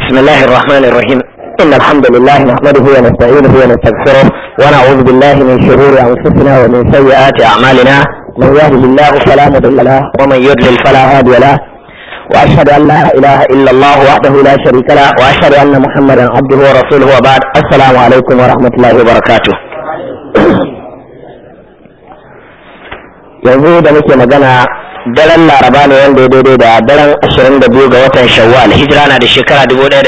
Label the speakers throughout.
Speaker 1: بسم الله الرحمن الرحيم إن الحمد لله نحمده ونستعينه ونستغفره ونعوذ بالله من شرور أنفسنا ومن سيئات أعمالنا من يهده الله فلا مضل له ومن يضلل فلا هادي له وأشهد أن لا إله إلا الله وحده لا شريك له وأشهد أن محمدا عبده ورسوله وبعد السلام عليكم ورحمة الله وبركاته yanzu da muke magana daren laraba ne wanda ya daidai da daren 22 ga watan shawwal hijira na da shekara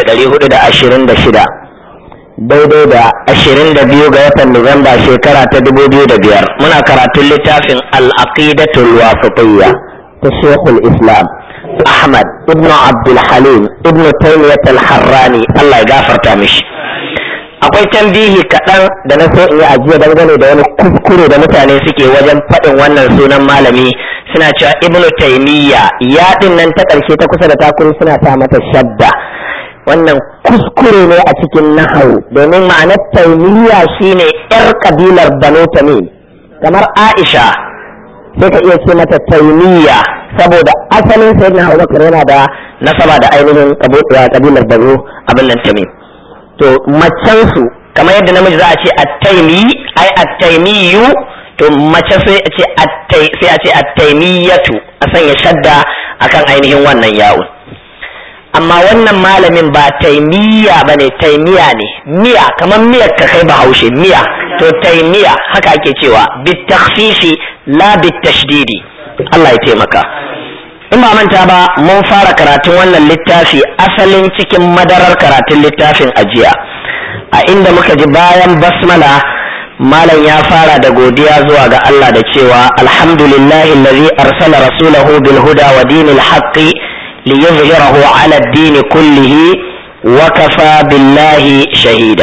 Speaker 1: 1426 daidai da 22 ga watan nuwamba shekara ta 2005 muna karatun littafin al-aqidatul wasitiyya ta shekul islam ahmad ibn abdul halim ibn taymiyyah al-harrani Allah ya gafarta mishi akwai tambihi kaɗan da na so in yi ajiya dangane da wani kuskure da mutane suke wajen faɗin wannan sunan malami suna cewa ibnu taimiyya ya ɗin nan ta ƙarshe ta kusa da takuri suna sa mata shadda wannan kuskure ne a cikin nahawu domin ma'anar taimiyya shine yar kabilar banu tamim kamar aisha sai ka iya ce mata taimiyya saboda asalin sayyidina abubakar yana da nasaba da ainihin kabilar banu abin nan tamim to macensu kamar yadda namiji za a ce attaimi ai attaimiyu to mace sai a ce sai a ce attaimiyatu a sanya shadda akan ainihin wannan yawon amma wannan malamin ba taimiya ba ne taimiya ne miya kamar miyar ka kai bahaushe miya to taimiya haka ake cewa bitakhfifi la bitashdidi Allah ya taimaka in ba manta ba mun fara karatun wannan littafi asalin cikin madarar karatun littafin ajiya a inda muka ji bayan basmala malam ya fara da godiya zuwa ga Allah da cewa alhamdulillahi allazi arsala rasulahu bil huda wa dinil haqqi liyuzhirahu ala ad-din kullihi wa kafa billahi shahida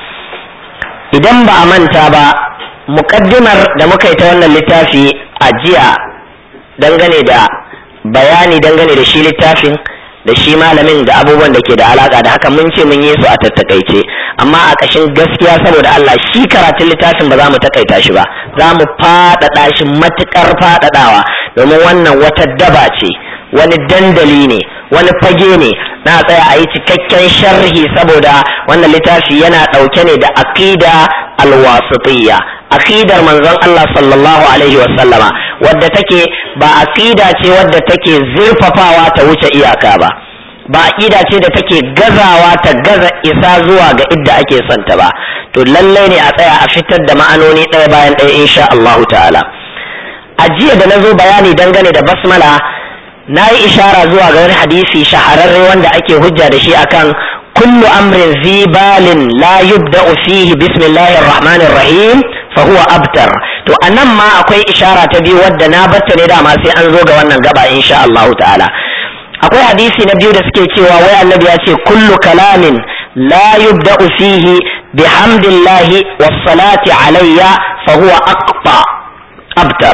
Speaker 1: idan ba a manta ba muqaddimar da muka yi ta wannan littafi a jiya dangane da bayani dangane da shi littafin da shi malamin da abubuwan da ke da alaka da haka mun ce mun yi su a tattakaice amma a ƙashin gaskiya saboda Allah shi karatun littafin ba za mu takaita shi ba za mu faɗaɗa shi matuƙar faɗaɗawa domin wannan wata daba ce wani dandali ne wani fage ne na tsaya a yi cikakken sharhi saboda wannan littafi yana ɗauke ne da aqida alwasitiyya aqidar manzon Allah sallallahu alaihi wasallama wadda take ba aqida ce wadda take zurfafawa ta wuce iyaka ba ba aqida ce da take gazawa ta gaza isa zuwa ga idda ake son ta ba to lallai ne a tsaya a fitar da ma'anoni ɗaya bayan ɗaya insha Allahu ta'ala a jiya da nazo bayani dangane da basmala na yi ishara zuwa ga wani hadisi shahararre wanda ake hujja da shi akan kullu amrin zibalin la yubda'u fihi bismillahir rahmanir rahim fa huwa abtar to anan ma akwai ishara ta biyu wadda na batta ne dama sai an zo ga wannan gaba insha Allah ta'ala akwai hadisi na biyu da suke cewa wai annabi ya ce kullu kalamin la yubda'u fihi bihamdillahi was salati alayya fa huwa aqta abtar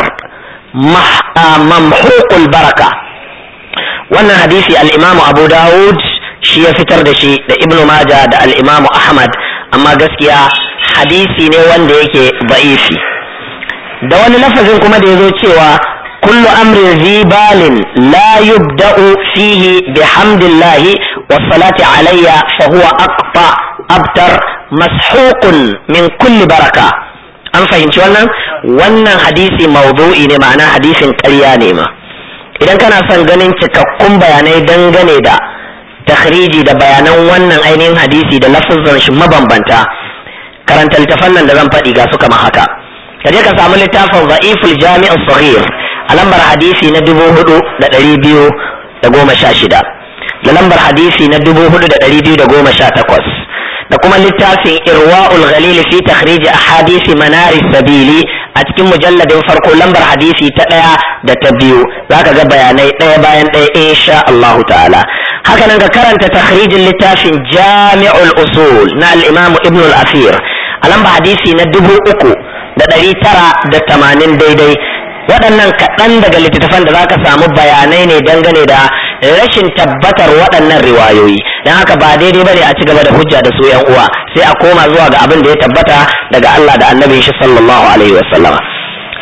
Speaker 1: mamhuqul baraka wannan hadisi al-imamu abu dawud shi ya fitar da shi da ibnu maja da al-imamu ahmad amma gaskiya hadisi ne wanda yake ba'ifi da wani lafazin kuma da ya zo cewa kullu amrin zibalin la yubda'u fihi bihamdillahi wassalati alayya fa huwa aqta abtar mashuqun min kulli baraka an fahimci wannan wannan hadisi mawdu'i ne ma'ana hadisin ƙarya ne ma idan kana son ganin cikakkun bayanai dangane da takhriji da bayanan wannan ainihin hadisi da lafazan shi mabambanta karanta littafan nan da zan faɗi ga su kamar haka ka je ka samu littafin za'iful jami'in saghir a lambar hadisi na dubu hudu da ɗari biyu da goma sha shida da lambar hadisi na dubu hudu da ɗari biyu da goma sha takwas da kuma littafin irwa'ul ghalili fi takhriji ahadisi manari sabili a cikin mujalladin farko lambar hadisi ta ɗaya da ta biyu zaka ga bayanai ɗaya bayan ɗaya insha Allahu ta'ala haka nan ka karanta takhrijin littafin jami'ul usul na al-imam ibn al-asir a lamba hadisi na dubu uku da ɗari tara da tamanin daidai waɗannan kaɗan daga littattafan da zaka samu bayanai ne dangane da rashin tabbatar waɗannan riwayoyi don haka ba daidai bane a ci gaba da hujja da su yan uwa sai a koma zuwa ga abin da ya tabbata daga Allah da annabin shi sallallahu alaihi wasallama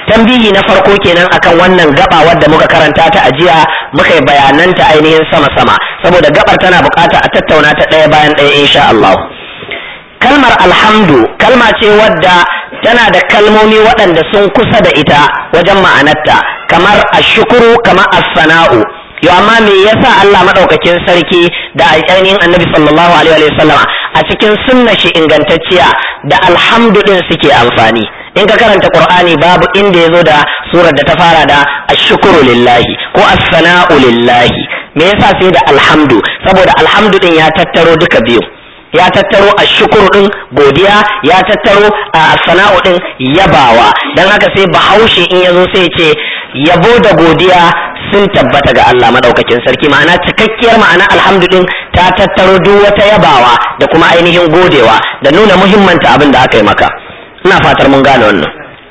Speaker 1: tambihi na farko kenan akan wannan gaba wadda muka karanta ta ajiya muka yi bayananta ainihin sama-sama saboda gabar tana bukata a tattauna ta ɗaya bayan ɗaya insha Allah kalmar alhamdu kalma ce wadda tana da kalmomi waɗanda sun kusa da ita wajen ma'anarta kamar ashukuru kamar as-sana'u yo amma me yasa Allah madaukakin sarki da ainihin annabi sallallahu alaihi wa sallama a cikin sunna shi ingantacciya da alhamdu din suke amfani in ka karanta qur'ani babu inda yazo da surar da ta fara da ashkuru lillahi ko as-sana'u lillahi me yasa sai da alhamdu saboda alhamdu din ya tattaro duka biyu ya tattaro ashkuru din godiya ya tattaro as-sana'u din yabawa dan haka sai bahaushe in yazo sai ce yabo da godiya sun tabbata ga Allah madaukakin sarki ma'ana cikakkiyar ma'ana alhamdu din ta tattaro duk wata yabawa da kuma ainihin godewa da nuna muhimmanta abin da aka yi maka ina fatar mun gane wannan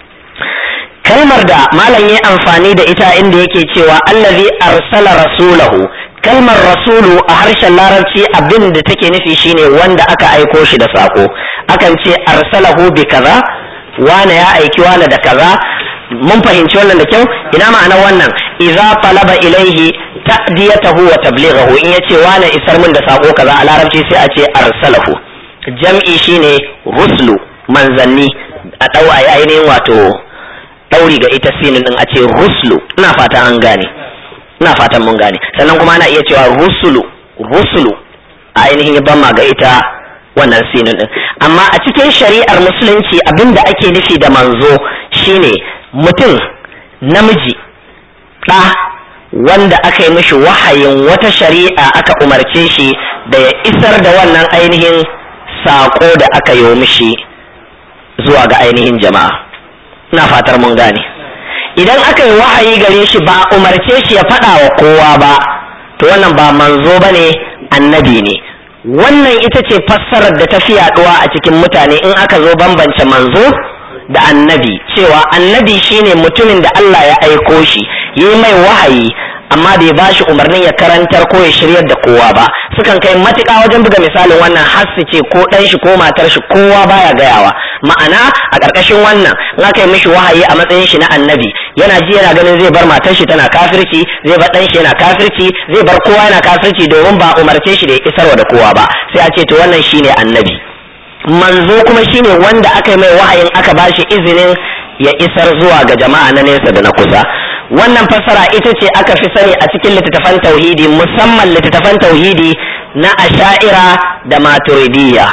Speaker 1: kalmar da malam ya amfani da ita inda yake cewa allazi arsala rasulahu kalmar rasulu a harshen larabci abin da take nufi shine wanda aka aiko shi da sako akan ce arsalahu bi kaza wane ya aiki wane da kaza mun fahimci wannan da kyau ina ma'anar wannan idza talaba ilaihi ta'diyatahu wa tablighahu in yace wane isar min da sako kaza a larabci sai a ce arsalahu jam'i shine ruslu manzanni a dau a ainihin wato dauri ga ita sinin din a ce ruslu ina fata an gane ina fatan mun gane sannan kuma ana iya cewa rusulu rusulu a ainihin bamma ga ita wannan sinin din amma a cikin shari'ar musulunci abinda ake nufi da manzo shine mutum namiji ɗa wanda aka yi mishi wahayin wata shari'a aka umarce shi da ya isar da wannan ainihin saƙo da aka yi mishi zuwa ga ainihin jama'a ina fatar mun gane idan aka yi wahayi gare shi ba a umarce shi ya faɗa wa kowa ba to wannan ba manzo ba ne annabi ne wannan ita ce fassarar da ta fi yaɗuwa a cikin mutane in aka zo bambance manzo da annabi cewa annabi shine mutumin da Allah ya aiko shi yi mai wahayi amma bai ba shi umarnin ya karantar ko ya shiryar da kowa ba sukan kai matuƙa wajen buga misalin wannan har su ce ko ɗan shi ko matar shi kowa baya gayawa ma'ana a ƙarƙashin wannan in aka yi mishi wahayi a matsayin shi na annabi yana ji yana ganin zai bar matar shi tana kafirci zai bar ɗan shi yana kafirci zai bar kowa yana kafirci domin ba umarce shi da ya isarwa da kowa ba sai a ce to wannan shine annabi manzo kuma shine wanda aka yi mai wahayin aka ba shi izinin ya isar zuwa ga jama'a na nesa da na kusa wannan fassara ita ce aka fi sani a cikin littattafan tauhidi musamman littattafan tauhidi na asha'ira da maturidiyya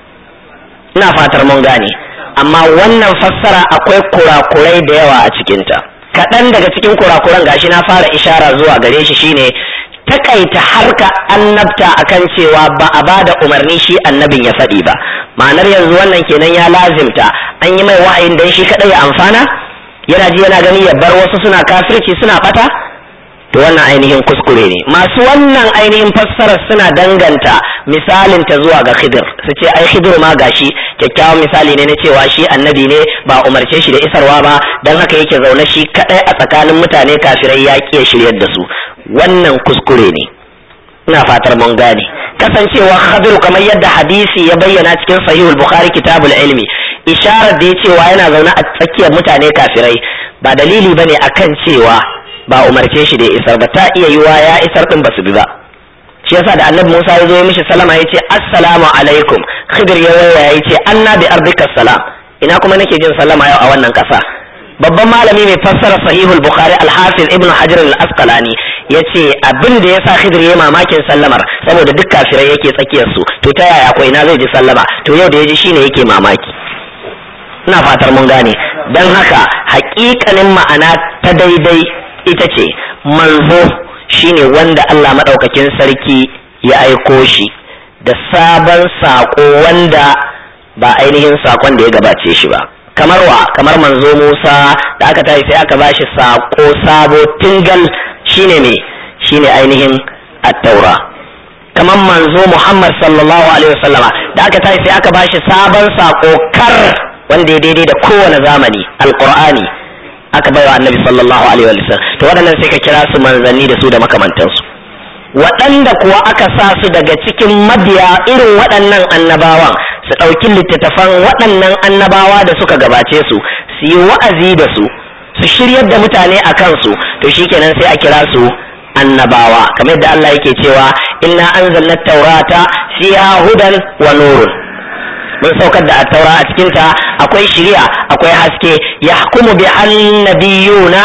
Speaker 1: ina fatar mun gane amma wannan fassara akwai kurakurai da yawa a cikinta kaɗan daga cikin kurakuran gashi na fara ishara zuwa gare shi shine takaita harka annabta akan cewa ba a bada umarni shi annabin ya faɗi ba ma'anar yanzu wannan kenan ya lazimta an yi mai wa'ayin dan shi kaɗai ya amfana yana ji yana gani ya bar wasu suna kafirci suna fata to wannan ainihin kuskure ne masu wannan ainihin fassarar suna danganta misalin ta zuwa ga khidir su ce ai khidir ma gashi kyakkyawan misali ne na cewa shi annabi ne ba umarce shi da isarwa ba dan haka yake zaune shi kadai a tsakanin mutane kafirai ya ƙi shiryar da su wannan kuskure ne ina fatar mun gane kasancewa khadiru kamar yadda hadisi ya bayyana cikin sahihul bukhari kitabul ilmi isharar da ya cewa yana zaune a tsakiyar mutane kafirai ba dalili bane akan cewa ba umarce shi da isar ba ta iya yiwa ya isar din basu bi ba shi yasa da annabi Musa ya zo ya mishi salama ya ce assalamu alaikum khidir ya waya ya ce anna bi ardika salam ina kuma nake jin sallama yau a wannan kasa babban malami mai fassara sahihul bukhari al-hafiz ibnu hajar al-asqalani yace abin da yasa khidir ya mamakin sallamar saboda duk kafirai yake tsakiyar su to ta yaya ko ina zai ji sallama to yau da yaji shine yake mamaki ina fatar mun gane dan haka haƙiƙanin ma'ana ta daidai ita ce manzo shine wanda Allah madaukakin sarki ya aiko shi da sabon sako wanda ba ainihin sakon da ya gabace shi ba kamar wa kamar manzo Musa da aka tafi sai aka bashi sako sabo tingal shine ne shine ainihin at-taura kamar manzo Muhammad sallallahu alaihi wasallama da aka tafi sai aka bashi sabon sako kar wanda ya daidai da kowane zamani alqur'ani aka baiwa annabi sallallahu alaihi wasallam to waɗannan sai ka kira su manzanni da su da makamantansu waɗanda kuwa aka sa su daga cikin mabiya irin waɗannan annabawan su ɗauki littattafan waɗannan annabawa da suka gabace su su yi wa'azi da su su shiryar da mutane a kansu to shikenan sai a kira su annabawa kamar yadda Allah yake cewa inna anzalna taurata fiha hudan wa nurun mun saukar da taura a cikin ta akwai shiriya akwai haske yahkumu bi annabiyuna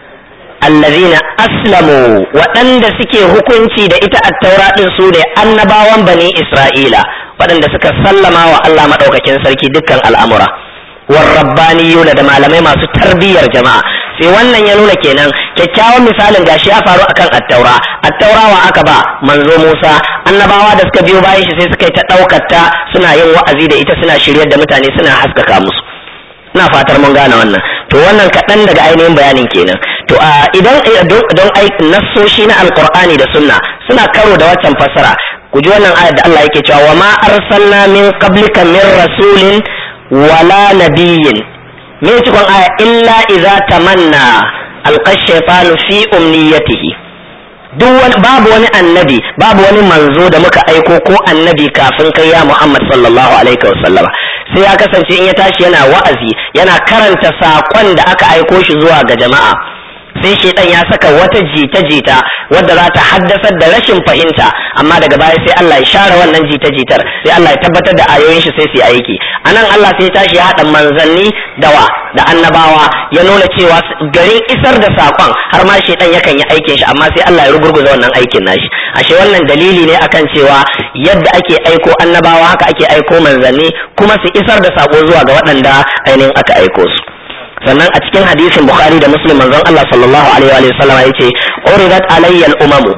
Speaker 1: allazina aslamu waɗanda suke hukunci da ita attaura ɗin su ne annabawan bani isra'ila waɗanda suka sallama wa Allah maɗaukakin sarki dukkan al'amura warrabbaniyuna da malamai masu tarbiyyar jama'a sai wannan ya nuna kenan kyakkyawan misalin gashi ya faru akan attaura attaura wa aka ba manzo Musa annabawa da suka biyo bayan shi sai suka yi ta ɗaukar ta suna yin wa'azi da ita suna shiryar da mutane suna haskaka musu ina fatar mun gane wannan to wannan kaɗan daga ainihin bayanin kenan to a idan don nassoshi na alqur'ani da sunna suna karo da waccan fassara ku ji wannan ayat da Allah yake cewa wa ma arsalna min qablika min rasulin wala nabiyyin me cikon aya illa idza tamanna alqa shaytanu fi umniyatihi duk wani babu wani annabi babu wani manzo da muka aiko ko annabi kafin kai ya Muhammad sallallahu alaihi wasallama sai ya kasance in ya tashi yana wa'azi yana karanta saƙon da aka aiko shi zuwa ga jama'a sai shaidan ya saka wata jita-jita wadda za ta haddasar da rashin fahimta amma daga baya sai Allah ya share wannan jita-jitar sai Allah ya tabbatar da ayoyin shi sai su yi aiki anan Allah sai ya tashi ya haɗa manzanni dawa da annabawa ya nuna cewa garin isar da saƙon har ma shaidan yakan yi aikin shi amma sai Allah ya rugurguza wannan aikin nashi ashe wannan dalili ne akan cewa yadda ake aiko annabawa haka ake aiko manzanni kuma su isar da saƙo zuwa ga waɗanda ainihin aka aiko su sannan a cikin hadisin bukhari da muslim manzon Allah sallallahu alaihi wa sallam yace uridat alayya al-umamu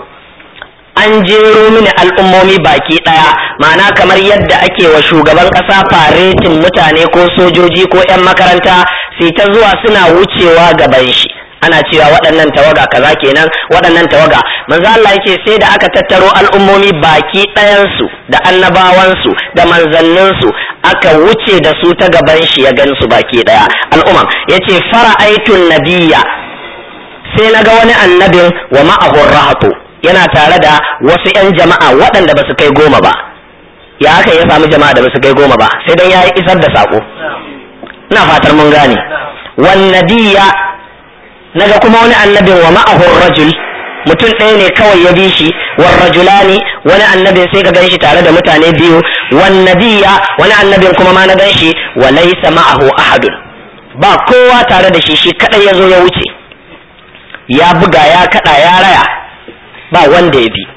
Speaker 1: an jero mini al'ummomi baki daya ma'ana kamar yadda ake wa shugaban kasa faretin mutane ko sojoji ko 'yan makaranta sai ta zuwa suna wucewa gaban shi ana cewa waɗannan tawaga kaza kenan waɗannan tawaga manzo Allah yace sai da aka tattaro al'ummomi baki ɗayansu da annabawansu da manzanninsu aka wuce da su ta gaban shi ya gansu baki ɗaya al'umma yace fara'aitun nabiyya sai na ga wani annabin wa ma'ahu rahatu yana tare da wasu 'yan jama'a waɗanda ba su kai goma ba ya aka ya samu jama'a da ba su kai goma ba sai dan ya isar da sako ina fatar mun gane wan nabiyya naga kuma wani annabin wa ma'ahu rajul mutum ɗaya ne kawai ya bi shi wan rajulani wani annabin sai ka ganshi tare da mutane biyu wan nabiyya wani annabin kuma ma na ganshi wa laysa ma'ahu ahadun ba kowa tare da shi shi kadai ya zo ya wuce ya buga ya kada ya raya ba wanda ya bi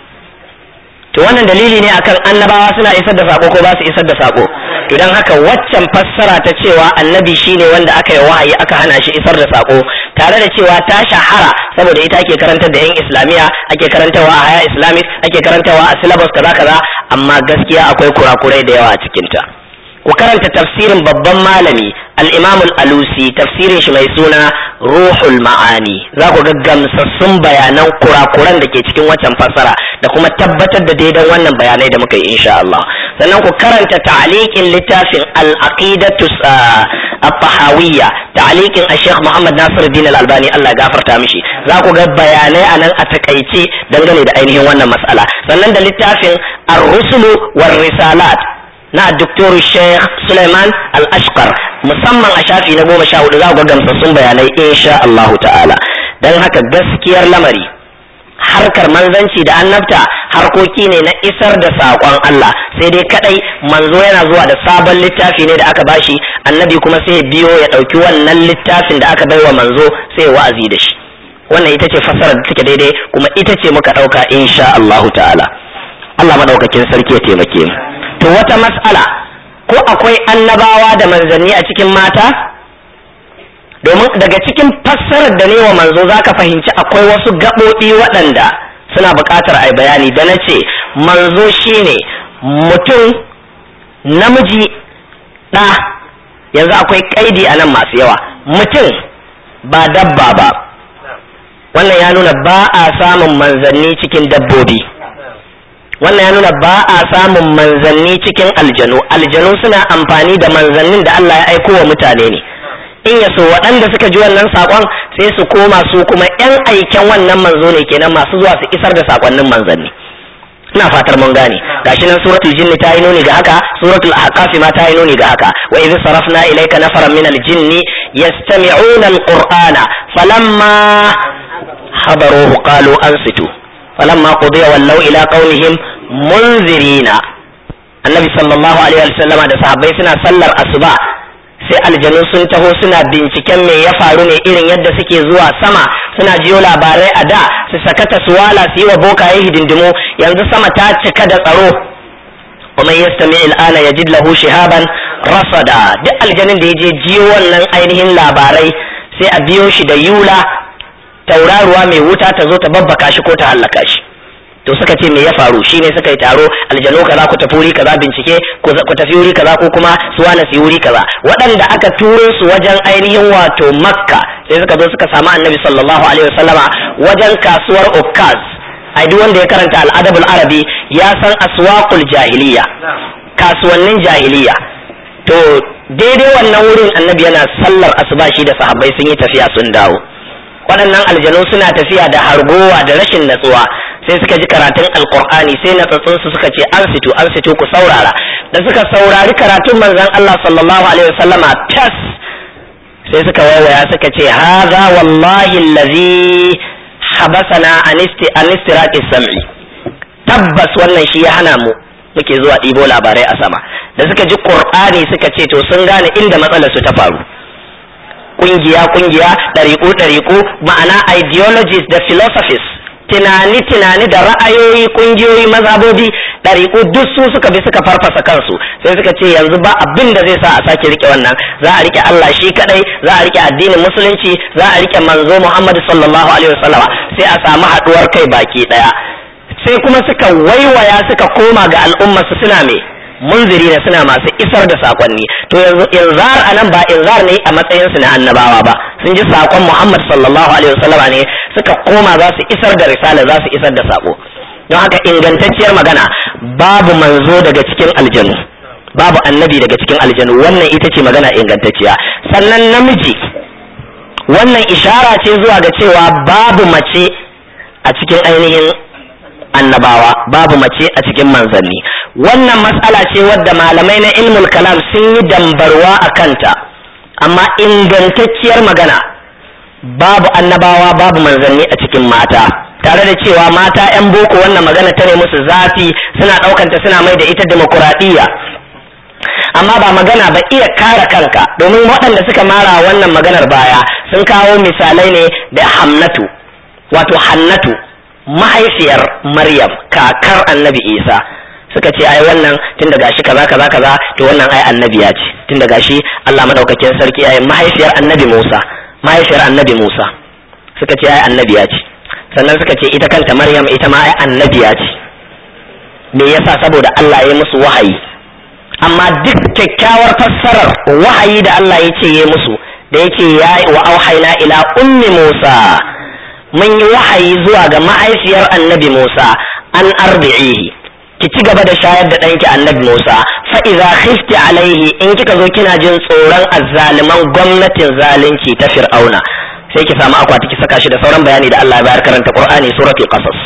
Speaker 1: to wannan dalili ne akan annabawa suna isar da sako ko ba su isar da sako to dan haka waccan fassara ta cewa annabi shine wanda aka yi wahayi aka hana shi isar da sako tare da cewa ta shahara saboda ita ake karantar da yan islamiya ake karantarwa a haya islamic ake karantarwa a syllabus kaza kaza amma gaskiya akwai kurakurai da yawa a cikin ta ku karanta tafsirin babban malami al-imam al-alusi tafsirin shi mai suna ruhul ma'ani za ku ga gamsassun bayanan kurakuran da ke cikin waccan fassara da kuma tabbatar da daidan wannan bayanai da muka yi insha Allah sannan ku karanta ta'liqin littafin al-aqidatu at-tahawiyya ta'liqin al-sheikh Muhammad Nasiruddin al-Albani Allah ya gafarta mishi za ku ga bayanai anan a takaice dangane da ainihin wannan mas'ala sannan da littafin ar-rusulu war-risalat na Dr. Sheikh Suleiman Al-Ashqar musamman a shafi na goma sha hudu za ku ga gamsassun bayanai insha Allah ta'ala don haka gaskiyar lamari harkar manzanci da annabta harkoki ne na isar da saƙon Allah sai dai kadai manzo yana zuwa da sabon littafi ne da aka bashi annabi kuma sai biyo ya ɗauki wannan littafin da aka baiwa manzo sai wa'azi da shi wannan ita ce fassarar da take daidai kuma ita ce muka ɗauka insha Allah ta'ala Allah madaukakin sarki ya taimake mu to wata mas'ala ko akwai annabawa da manzanni a cikin mata domin daga cikin fassarar da ne wa manzo zaka fahimci akwai wasu gaɓoɓi waɗanda suna buƙatar a bayani da na ce manzo shine mutum namiji ɗa yanzu akwai ƙaidi a nan masu yawa mutum ba dabba ba wannan ya nuna ba a samun manzanni cikin dabbobi wannan ya nuna ba a samun manzanni cikin aljanu aljanu suna amfani da manzannin da Allah ya aiko wa mutane ne in ya so waɗanda suka ji wannan saƙon sai su koma su kuma ‘yan aiken wannan manzo ne kenan masu zuwa su isar da saƙonnin manzanni ina fatar mun gane gashi nan suratul jinn ta yi nuni ga haka suratul ahqaf ma ta yi nuni ga haka wa idh sarafna ilayka nafaran min al-jinn yastami'una al-qur'ana falamma hadaruhu qalu ansitu falamma qudiya wallaw ila qaumihim munzirina annabi sallallahu alaihi wasallam da sahabbai suna sallar asuba sai aljanu sun taho suna binciken me ya faru ne irin yadda suke zuwa sama suna jiyo labarai a da su sakata su wala su yi wa bokaye hidindimu yanzu sama ta cika da tsaro ومن يستمع الآن يجد له شهابا رصدا duk aljanin da ya je jiyo wannan ainihin labarai sai a biyo shi da yula tauraruwa mai wuta ta zo ta babbaka shi ko ta hallaka shi to suka ce me ya faru shine suka yi taro aljanu kaza ku tafi wuri kaza bincike ku tafi wuri kaza ko kuma su wani su wuri kaza waɗanda aka turo su wajen ainihin wato makka sai suka zo suka samu annabi sallallahu alaihi wasallama wajen kasuwar ukkaz ai duk wanda ya karanta al'adabul arabi ya san aswaqul jahiliya kasuwannin jahiliya to daidai wannan wurin annabi yana sallar asuba shi da sahabbai sun yi tafiya sun dawo waɗannan aljanu suna tafiya da hargowa da rashin natsuwa sai suka ji karatun alkur'ani sai natsatsun su suka ce an situ an situ ku saurara da suka saurari karatun manzon Allah sallallahu alaihi wasallama tas sai suka waiwaya suka ce hadha wallahi allazi habasana an istiraqi sam'i tabbas wannan shi ya hana mu muke zuwa ɗibo labarai a sama da suka ji qur'ani suka ce to sun gane inda matsalar su ta faru kungiya kungiya ɗariƙu ɗariƙu ma'ana ideologies da philosophies tunani tunani da ra'ayoyi kungiyoyi mazhabobi ɗariƙu duk su suka bi suka farfasa kansu sai suka ce yanzu ba abin da zai sa a sake rike wannan za a rike Allah shi kadai za a rike addinin musulunci za a rike manzo Muhammad sallallahu alaihi wasallama sai a samu haduwar kai baki daya sai kuma suka waiwaya suka koma ga al'ummar su suna me munziri ne suna masu isar da sakonni to yanzu inzar anan ba inzar ne a matsayin su na annabawa ba sun ji sakon Muhammad sallallahu alaihi wasallama ne suka koma za su isar da risala za su isar da sako don haka ingantacciyar magana babu manzo daga cikin aljanu babu annabi daga cikin aljanu wannan ita ce magana ingantacciya sannan namiji wannan ishara ce zuwa ga cewa babu mace a cikin ainihin annabawa babu mace a cikin manzanni wannan matsala ce wadda malamai na ilmul kalam sun yi dambarwa a kanta amma ingantacciyar magana babu annabawa babu manzanni a cikin mata tare da cewa mata 'yan boko wannan magana ta ne musu zafi suna ɗaukanta suna mai da ita demokuraɗiyya amma ba magana ba iya kare kanka domin waɗanda suka mara wannan maganar baya sun kawo misalai ne da hamnatu wato hannatu mahaifiyar maryam kakar annabi isa suka ce ai wannan tun da gashi kaza kaza kaza to wannan ai annabiya ce tun da gashi Allah madaukakin sarki ai mahaifiyar annabi Musa mahaifiyar annabi Musa suka ce ai annabiya ce sannan suka ce ita kanta Maryam ita ma ai annabiya ce me yasa saboda Allah ya musu wahayi amma duk kyakkyawar fassarar wahayi da Allah ya ce ya musu da yake ya wa auhayna ila ummi Musa mun yi wahayi zuwa ga mahaifiyar annabi Musa an arbi'ihi ki ci gaba da shayar da ɗanki annabi Musa fa idza khifti alaihi in kika zo kina jin tsoron azzaliman gwamnatin zalunci ta Fir'auna sai ki samu akwati ki saka shi da sauran bayani da Allah ya bayar karanta Qur'ani suratul Qasas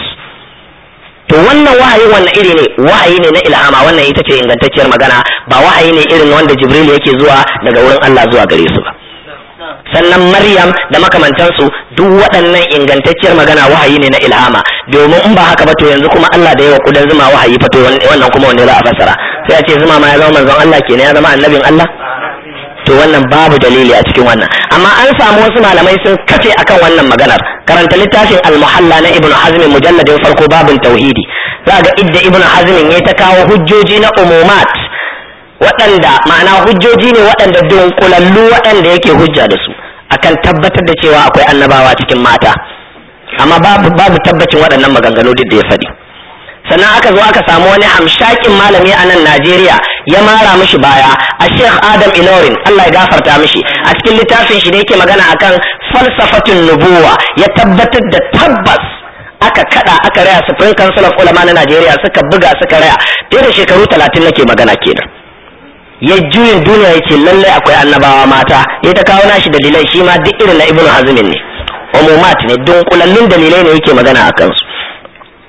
Speaker 1: to wannan wahayi wannan iri ne wahayi ne na ilhama wannan ita ce ingantacciyar magana ba wahayi ne irin wanda Jibril yake zuwa daga wurin Allah zuwa gare su ba sannan Maryam da makamantansu duk waɗannan ingantacciyar magana wahayi ne na ilhama domin in ba haka ba to yanzu kuma Allah da yawa kudan zuma wahayi fa to wannan kuma wanne za a fassara sai a ce zuma ma ya zama manzon Allah kenan ya zama annabin Allah to wannan babu dalili a cikin wannan amma an samu wasu malamai sun kafe akan wannan maganar karanta littafin al-muhalla na ibnu hazm mujalladin farko babin tauhidi za ga idda ibnu hazm ya ta kawo hujjoji na umumat waɗanda ma'ana hujjoji ne waɗanda dunkulallu waɗanda yake hujja da su akan tabbatar da cewa akwai annabawa cikin mata amma babu babu tabbacin waɗannan maganganu duk da ya faɗi sannan aka zo aka samu wani hamshakin malami a nan Najeriya ya mara mishi baya a Sheikh Adam Ilorin Allah ya gafarta mishi a cikin littafin shi da yake magana akan falsafatun nubuwa ya tabbatar da tabbas aka kada aka raya Supreme Council of Ulama na Najeriya suka buga suka raya fiye da shekaru talatin nake magana kenan ya juyin duniya ya ce lallai akwai annabawa mata ya ta kawo nashi dalilai shi ma duk irin na ibnu hazmin ne umumat ne dunkulallun dalilai ne yake magana a kansu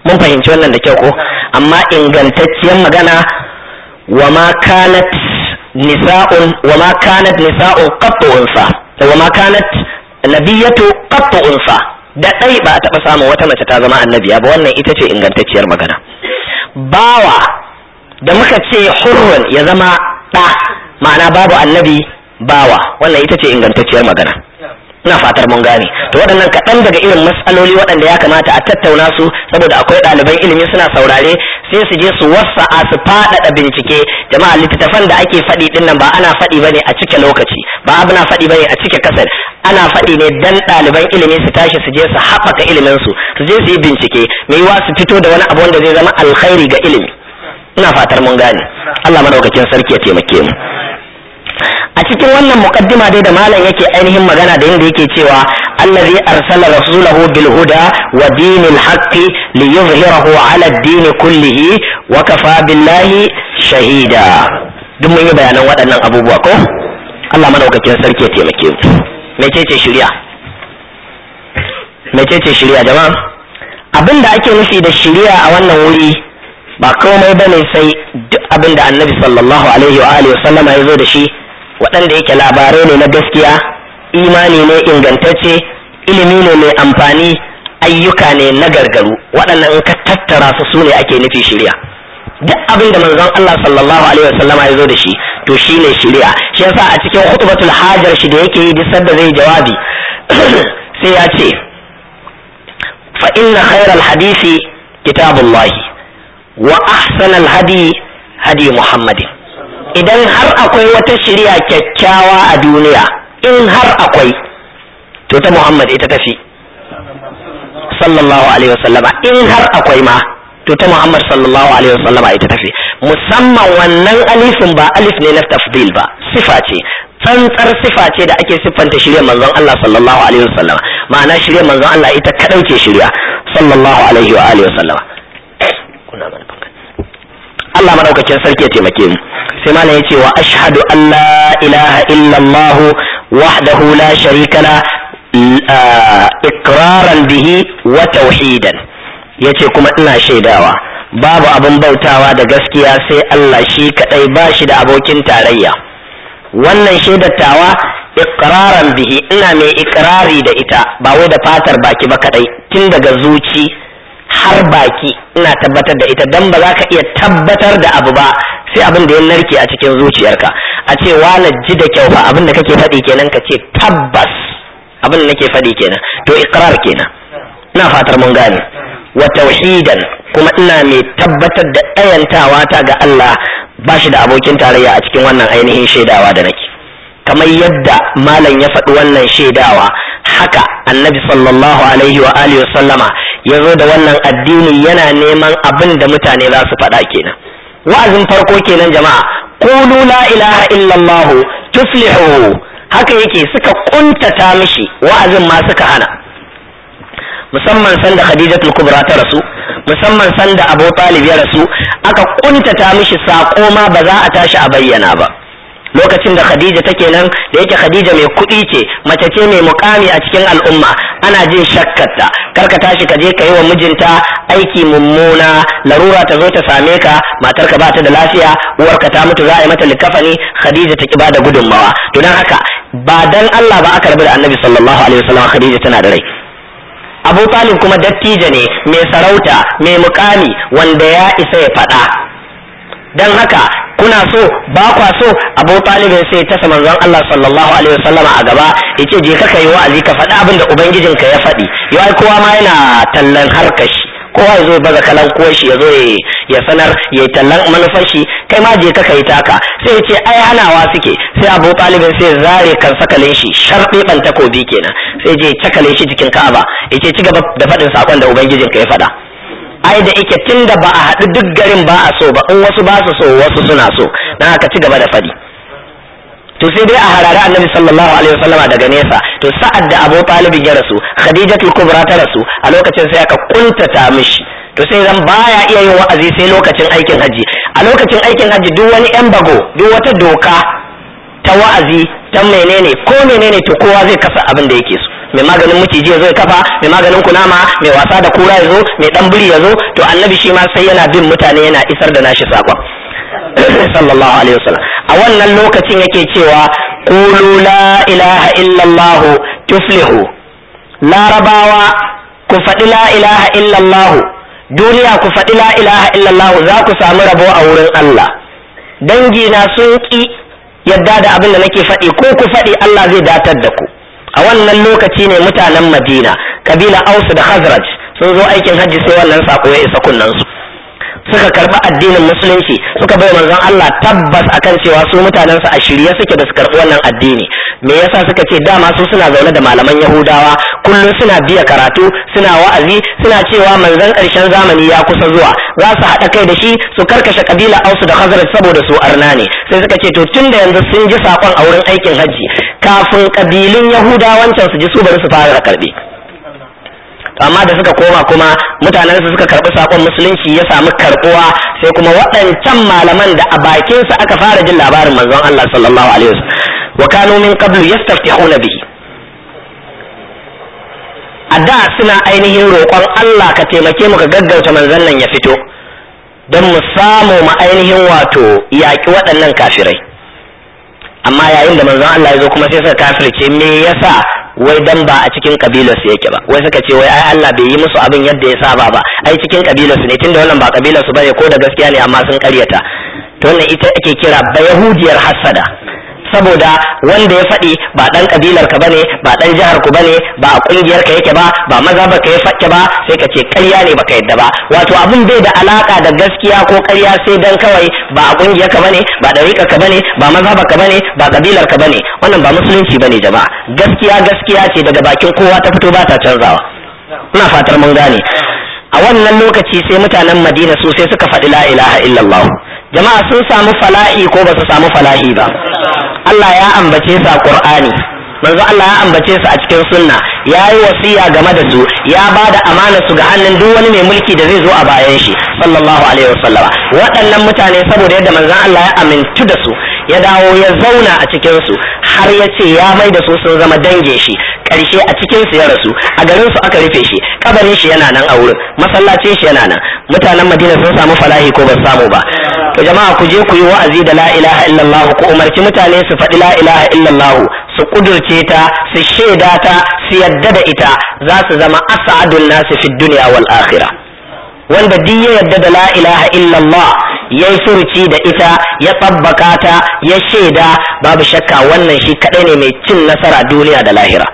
Speaker 1: mun fahimci wannan da kyau ko amma ingantacciyar magana wa ma kanat nisa'un wa ma kanat nisa'un qattu unsa wa ma kanat nabiyatu qattu unsa da dai ba a taba samun wata mace ta zama annabiya ba wannan ita ce ingantacciyar magana bawa da muka ce hurrun ya zama ɗa ma'ana babu annabi bawa wannan ita ce ingantacciyar magana ina fatar mun gane to waɗannan kaɗan daga irin matsaloli waɗanda ya kamata a tattauna su saboda akwai ɗaliban ilimi suna saurare sai su je su wasa'a su faɗaɗa bincike jama'a littattafan da ake faɗi ɗin nan ba ana faɗi bane a cike lokaci ba abu na faɗi bane a cike kasar ana faɗi ne dan ɗaliban ilimi su tashi su je su haɓaka ilimin su su je su yi bincike mai yiwa su fito da wani abu wanda zai zama alkhairi ga ilimi ina fatar mun gane Allah madaukakin sarki ya taimake mu a cikin wannan muqaddima dai da malam yake ainihin magana da yanda yake cewa allazi arsala rasulahu bil huda wa dinil haqqi li yuzhirahu ala ad-din kullihi wa kafa billahi shahida duk mun yi bayanan waɗannan abubuwa ko Allah madaukakin sarki ya taimake mu mecece shari'a mecece shari'a jama'a abin da ake nufi da shari'a a wannan wuri ba komai bane sai duk abin da annabi sallallahu alaihi wa alihi wa sallama ya zo da shi waɗanda yake labarai ne na gaskiya imani ne ingantacce ilimi ne mai amfani ayyuka ne na gargaru waɗannan in ka tattara su su ne ake nufi shirya duk abin da manzon Allah sallallahu alaihi wasallam ya zo da shi to shi ne shirya shi yasa a cikin khutbatul hajar shi da yake yi duk da zai jawabi sai ya ce fa inna khairal hadisi kitabullahi wa ahsanal hadi hadi muhammadin idan har akwai wata shirya kyakkyawa a duniya in har akwai to ta Muhammad ita tafi sallallahu alaihi wasallama in har akwai ma to ta Muhammad sallallahu alaihi wasallama ita tafi musamman wannan alifin ba alif ne na tafdil ba sifa ce tsantsar sifa ce da ake siffanta shirya manzon Allah sallallahu alaihi wasallama ma'ana shirya manzon Allah ita kadai ce shirya sallallahu alaihi wa alihi wasallama Allah madaukakin sarki ya taimake mu sai malam yace wa ashhadu an la ilaha illallah wahdahu la sharika la ikraran bihi wa tauhidan yace kuma ina shaidawa babu abin bautawa da gaskiya sai Allah shi kadai ba shi da abokin tarayya wannan shaidatawa ikraran bihi ina mai ikrari da ita ba wai da fatar baki ba kadai tun daga zuci har baki ina tabbatar da ita dan ba za ka iya tabbatar da abu ba sai abin da ya narke a cikin zuciyarka a ce wala ji da kyau fa abin da kake faɗi kenan ka ce tabbas abin da nake faɗi kenan to iqrar kenan ina fatar mun gane wa tauhidan kuma ina mai tabbatar da ɗayantawa ta ga Allah ba shi da abokin tarayya a cikin wannan ainihin shaidawa da nake kamar yadda malam ya faɗi wannan shaidawa haka annabi sallallahu alaihi wa alihi wa sallama ya zo da wannan addini yana neman abin da mutane za su faɗa kenan wa'azin farko kenan jama'a qulu la ilaha illallah tuflihu haka yake suka kuntata mishi wa'azin ma suka hana musamman sanda khadijatul kubra ta rasu musamman sanda abu talib ya rasu aka kuntata mishi sako ma ba za a tashi a bayyana ba lokacin da Khadija take nan da yake Khadija mai kuɗi ce mace ce mai mukami a cikin al'umma ana jin shakkarta kar ka tashi ka je ka yi wa mijinta aiki mummuna larura ta zo ta same ka matarka ba ta da lafiya uwarka ta mutu za a yi mata likafani Khadija ta ki ba da gudunmawa to dan haka ba dan Allah ba aka rabu da Annabi sallallahu alaihi wasallam Khadija tana da rai Abu Talib kuma dattijo ne mai sarauta mai mukami wanda ya isa ya faɗa dan haka kuna so ba kwa so abu talibin sai ta manzon Allah sallallahu alaihi wasallama a gaba yace je ka kai wa'azi ka faɗi abin da ubangijin ka ya faɗi yau kowa ma yana tallan harkashi kowa ya zo baza kalan kuwa shi ya zo ya sanar ya tallan manufar shi kai ma je ka kai taka sai yace ai hanawa suke sai abu talibin sai zare kan sakalin shi sharɗi ban takobi kenan sai je cakale shi jikin ka'aba yace ci gaba da faɗin sakon da ubangijin ka ya faɗa ai da ike tun da ba a haɗu duk garin ba a so ba in wasu ba su so wasu suna so dan haka ci gaba da faɗi to sai dai a harare annabi sallallahu alaihi wasallama daga nesa to sa'ad da abu talibin ya rasu khadijatul kubra ta rasu a lokacin sai aka kuntata mishi to sai zan baya iya yin wa'azi sai lokacin aikin haji a lokacin aikin haji duk wani yan bago duk wata doka ta wa'azi ta menene ko menene to kowa zai kasa abin da yake so mai maganin maciji ya zo ya kafa mai maganin kunama mai wasa da kura ya zo mai dan biri ya zo to annabi shi ma sai yana bin mutane yana isar da nashi sakon sallallahu alaihi wasallam a wannan lokacin yake cewa qulu la ilaha illallah tuflihu larabawa ku faɗi la ilaha illallah duniya ku faɗi la ilaha illallah za ku samu rabo a wurin Allah dangina sun ƙi yadda da abin da nake faɗi ko ku faɗi Allah zai datar da ku a wannan lokaci ne mutanen Madina kabila Aus da Khazraj sun zo aikin hajji sai wannan sako ya isa kunnansu suka karɓi addinin musulunci suka bai manzon Allah tabbas akan cewa su mutanensu a shirye suke da su karɓi wannan addini me yasa suka ce dama su suna zaune da malaman Yahudawa kullum suna biya karatu suna wa'azi suna cewa manzon ƙarshen zamani ya kusa zuwa za su haɗa kai da shi su karkashe kabila Ausu da Khazraj saboda su arna ne sai suka ce to tunda yanzu sun ji sakon a wurin aikin hajji kafin kabilun Yahudawancan su ji su bari su fara karɓe amma da suka koma kuma mutanen su suka karbi sakon musulunci ya samu karbuwa sai kuma waɗancan malaman da a bakin su aka fara jin labarin manzon Allah sallallahu alaihi wasallam wa kanu min qablu yastaftihuna bihi a da suna ainihin roƙon Allah ka taimake mu ka gaggauta manzon nan ya fito don mu samu mu ainihin wato yaƙi waɗannan kafirai amma yayin da manzon Allah ya zo kuma sai suka kafirce me yasa wai dan ba a cikin kabilar su yake ba wai suka ce wai ai Allah bai yi musu abin yadda ya saba ba ai cikin kabilar su ne tunda wannan ba kabilar su bane ko da gaskiya ne amma sun karyata to wannan ita ake kira bayahudiyar hasada saboda wanda ya faɗi ba ɗan kabilar ka bane ba ɗan jihar ku bane ba a kungiyar ka yake ba ba mazhabar ka ya fakke ba sai ka ce ƙarya ne baka yadda ba wato abin bai da alaka da gaskiya ko ƙarya sai dan kawai ba a kungiyar ka bane ba ɗariƙar ka bane ba mazhabar ka bane ba kabilar ka bane wannan ba musulunci bane jama'a gaskiya gaskiya ce daga bakin kowa ta fito ba ta canzawa ina fatar mun gane a wannan lokaci sai mutanen Madina su sai suka faɗi la ilaha illallah jama'a sun samu fala'i ko ba su samu fala'i ba Allah ya ambace su a Qur'ani manzo Allah ya ambace su a cikin sunna ya yi wasiya game da su ya ba da amana su ga hannun duk wani mai mulki da zai zo a bayan shi sallallahu alaihi wasallama waɗannan mutane saboda yadda manzon Allah ya amintu da su ya dawo ya zauna a cikin su har ya ce ya mai da su sun zama dangin shi karshe a cikin su ya rasu a garin su aka rufe shi kabarin shi yana nan a wurin masallacin shi yana nan mutanen Madina sun samu falahi ko ba samu ba to jama'a ku je ku yi wa'azi da la ilaha illallah ku umarci mutane su faɗi la ilaha illallah su kudurce ta su shaida ta su yadda da ita za su zama as'adun nasi fid dunya wal akhirah wanda duk ya yadda da la ilaha illallah ya yi furuci da ita ya tsabbaka ta ya shaida babu shakka wannan shi kadai ne mai cin nasara duniya da lahira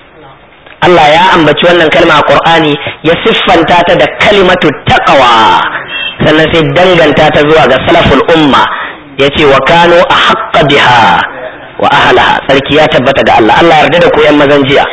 Speaker 1: Allah ya ambaci wannan kalma a Qur'ani ya siffanta ta da kalimatu taqwa sannan sai danganta ta zuwa ga salaful umma yace wa kanu ahqqa biha wa ahlaha sarki ya tabbata ga Allah Allah yarda da ku yan mazan jiya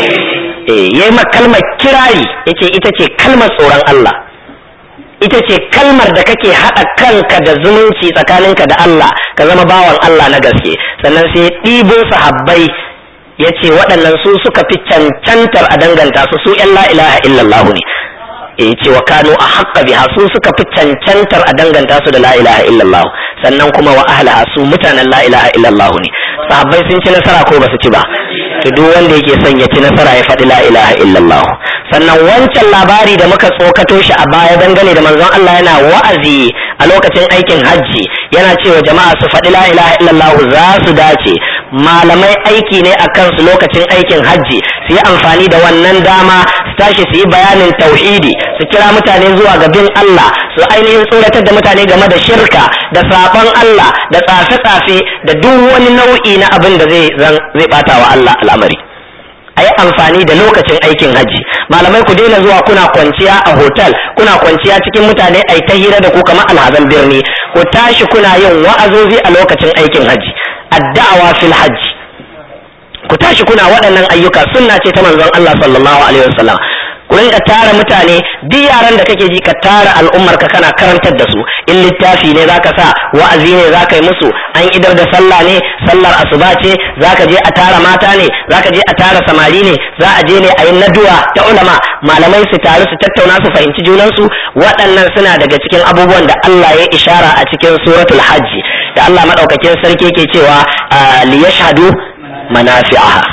Speaker 1: eh yayi ma kalmar kirari yace ita ce kalmar tsoron Allah ita ce kalmar da kake haɗa kanka da zumunci tsakaninka da Allah ka zama bawan Allah na gaske sannan sai ɗibo sahabbai ya ce waɗannan su suka fi cancantar a danganta su su ‘yan la ilaha illallah ne ya ce wa kano a haƙƙa biha su suka fi cancantar a danganta su da la ilaha illallah sannan kuma wa ahlaha su mutanen la ilaha illallah ne sahabbai sun ci nasara ko ba su ci ba to duk wanda yake son ya ci nasara ya faɗi la ilaha illallah sannan wancan labari da muka tsokato shi a baya dangane da manzon Allah yana wa'azi a lokacin aikin hajji yana cewa jama'a su faɗi la ilaha illallah za su dace malamai aiki ne a kansu lokacin aikin hajji su yi amfani da wannan dama su tashi su yi bayanin tauhidi su kira mutane zuwa ga bin Allah su ainihin tsoratar da mutane game da shirka da sabon Allah da tsafe-tsafe da duk wani nau'i na abin da zai zai bata wa Allah al'amari a yi amfani da lokacin aikin hajji malamai ku daina zuwa kuna kwanciya a hotel kuna kwanciya cikin mutane a ta hira da ku kamar alhazan birni ku tashi kuna yin wa'azozi a lokacin aikin hajji addawa fil hajji ku tashi kuna waɗannan ayyuka sunna ce ta manzon Allah sallallahu alaihi wasallam ku rinka tara mutane duk yaran da kake ji ka tara al'ummar ka kana karantar da su in littafi ne zaka sa wa'azi ne zaka yi musu an idar da sallah ne sallar asuba ce zaka je a tara mata ne zaka je a tara samari ne za a je ne a yi naduwa ta ulama malamai su taru su tattauna su fahimci junansu waɗannan suna daga cikin abubuwan da Allah ya ishara a cikin suratul hajji da Allah madaukakin sarki ke cewa li yashhadu manafi'aha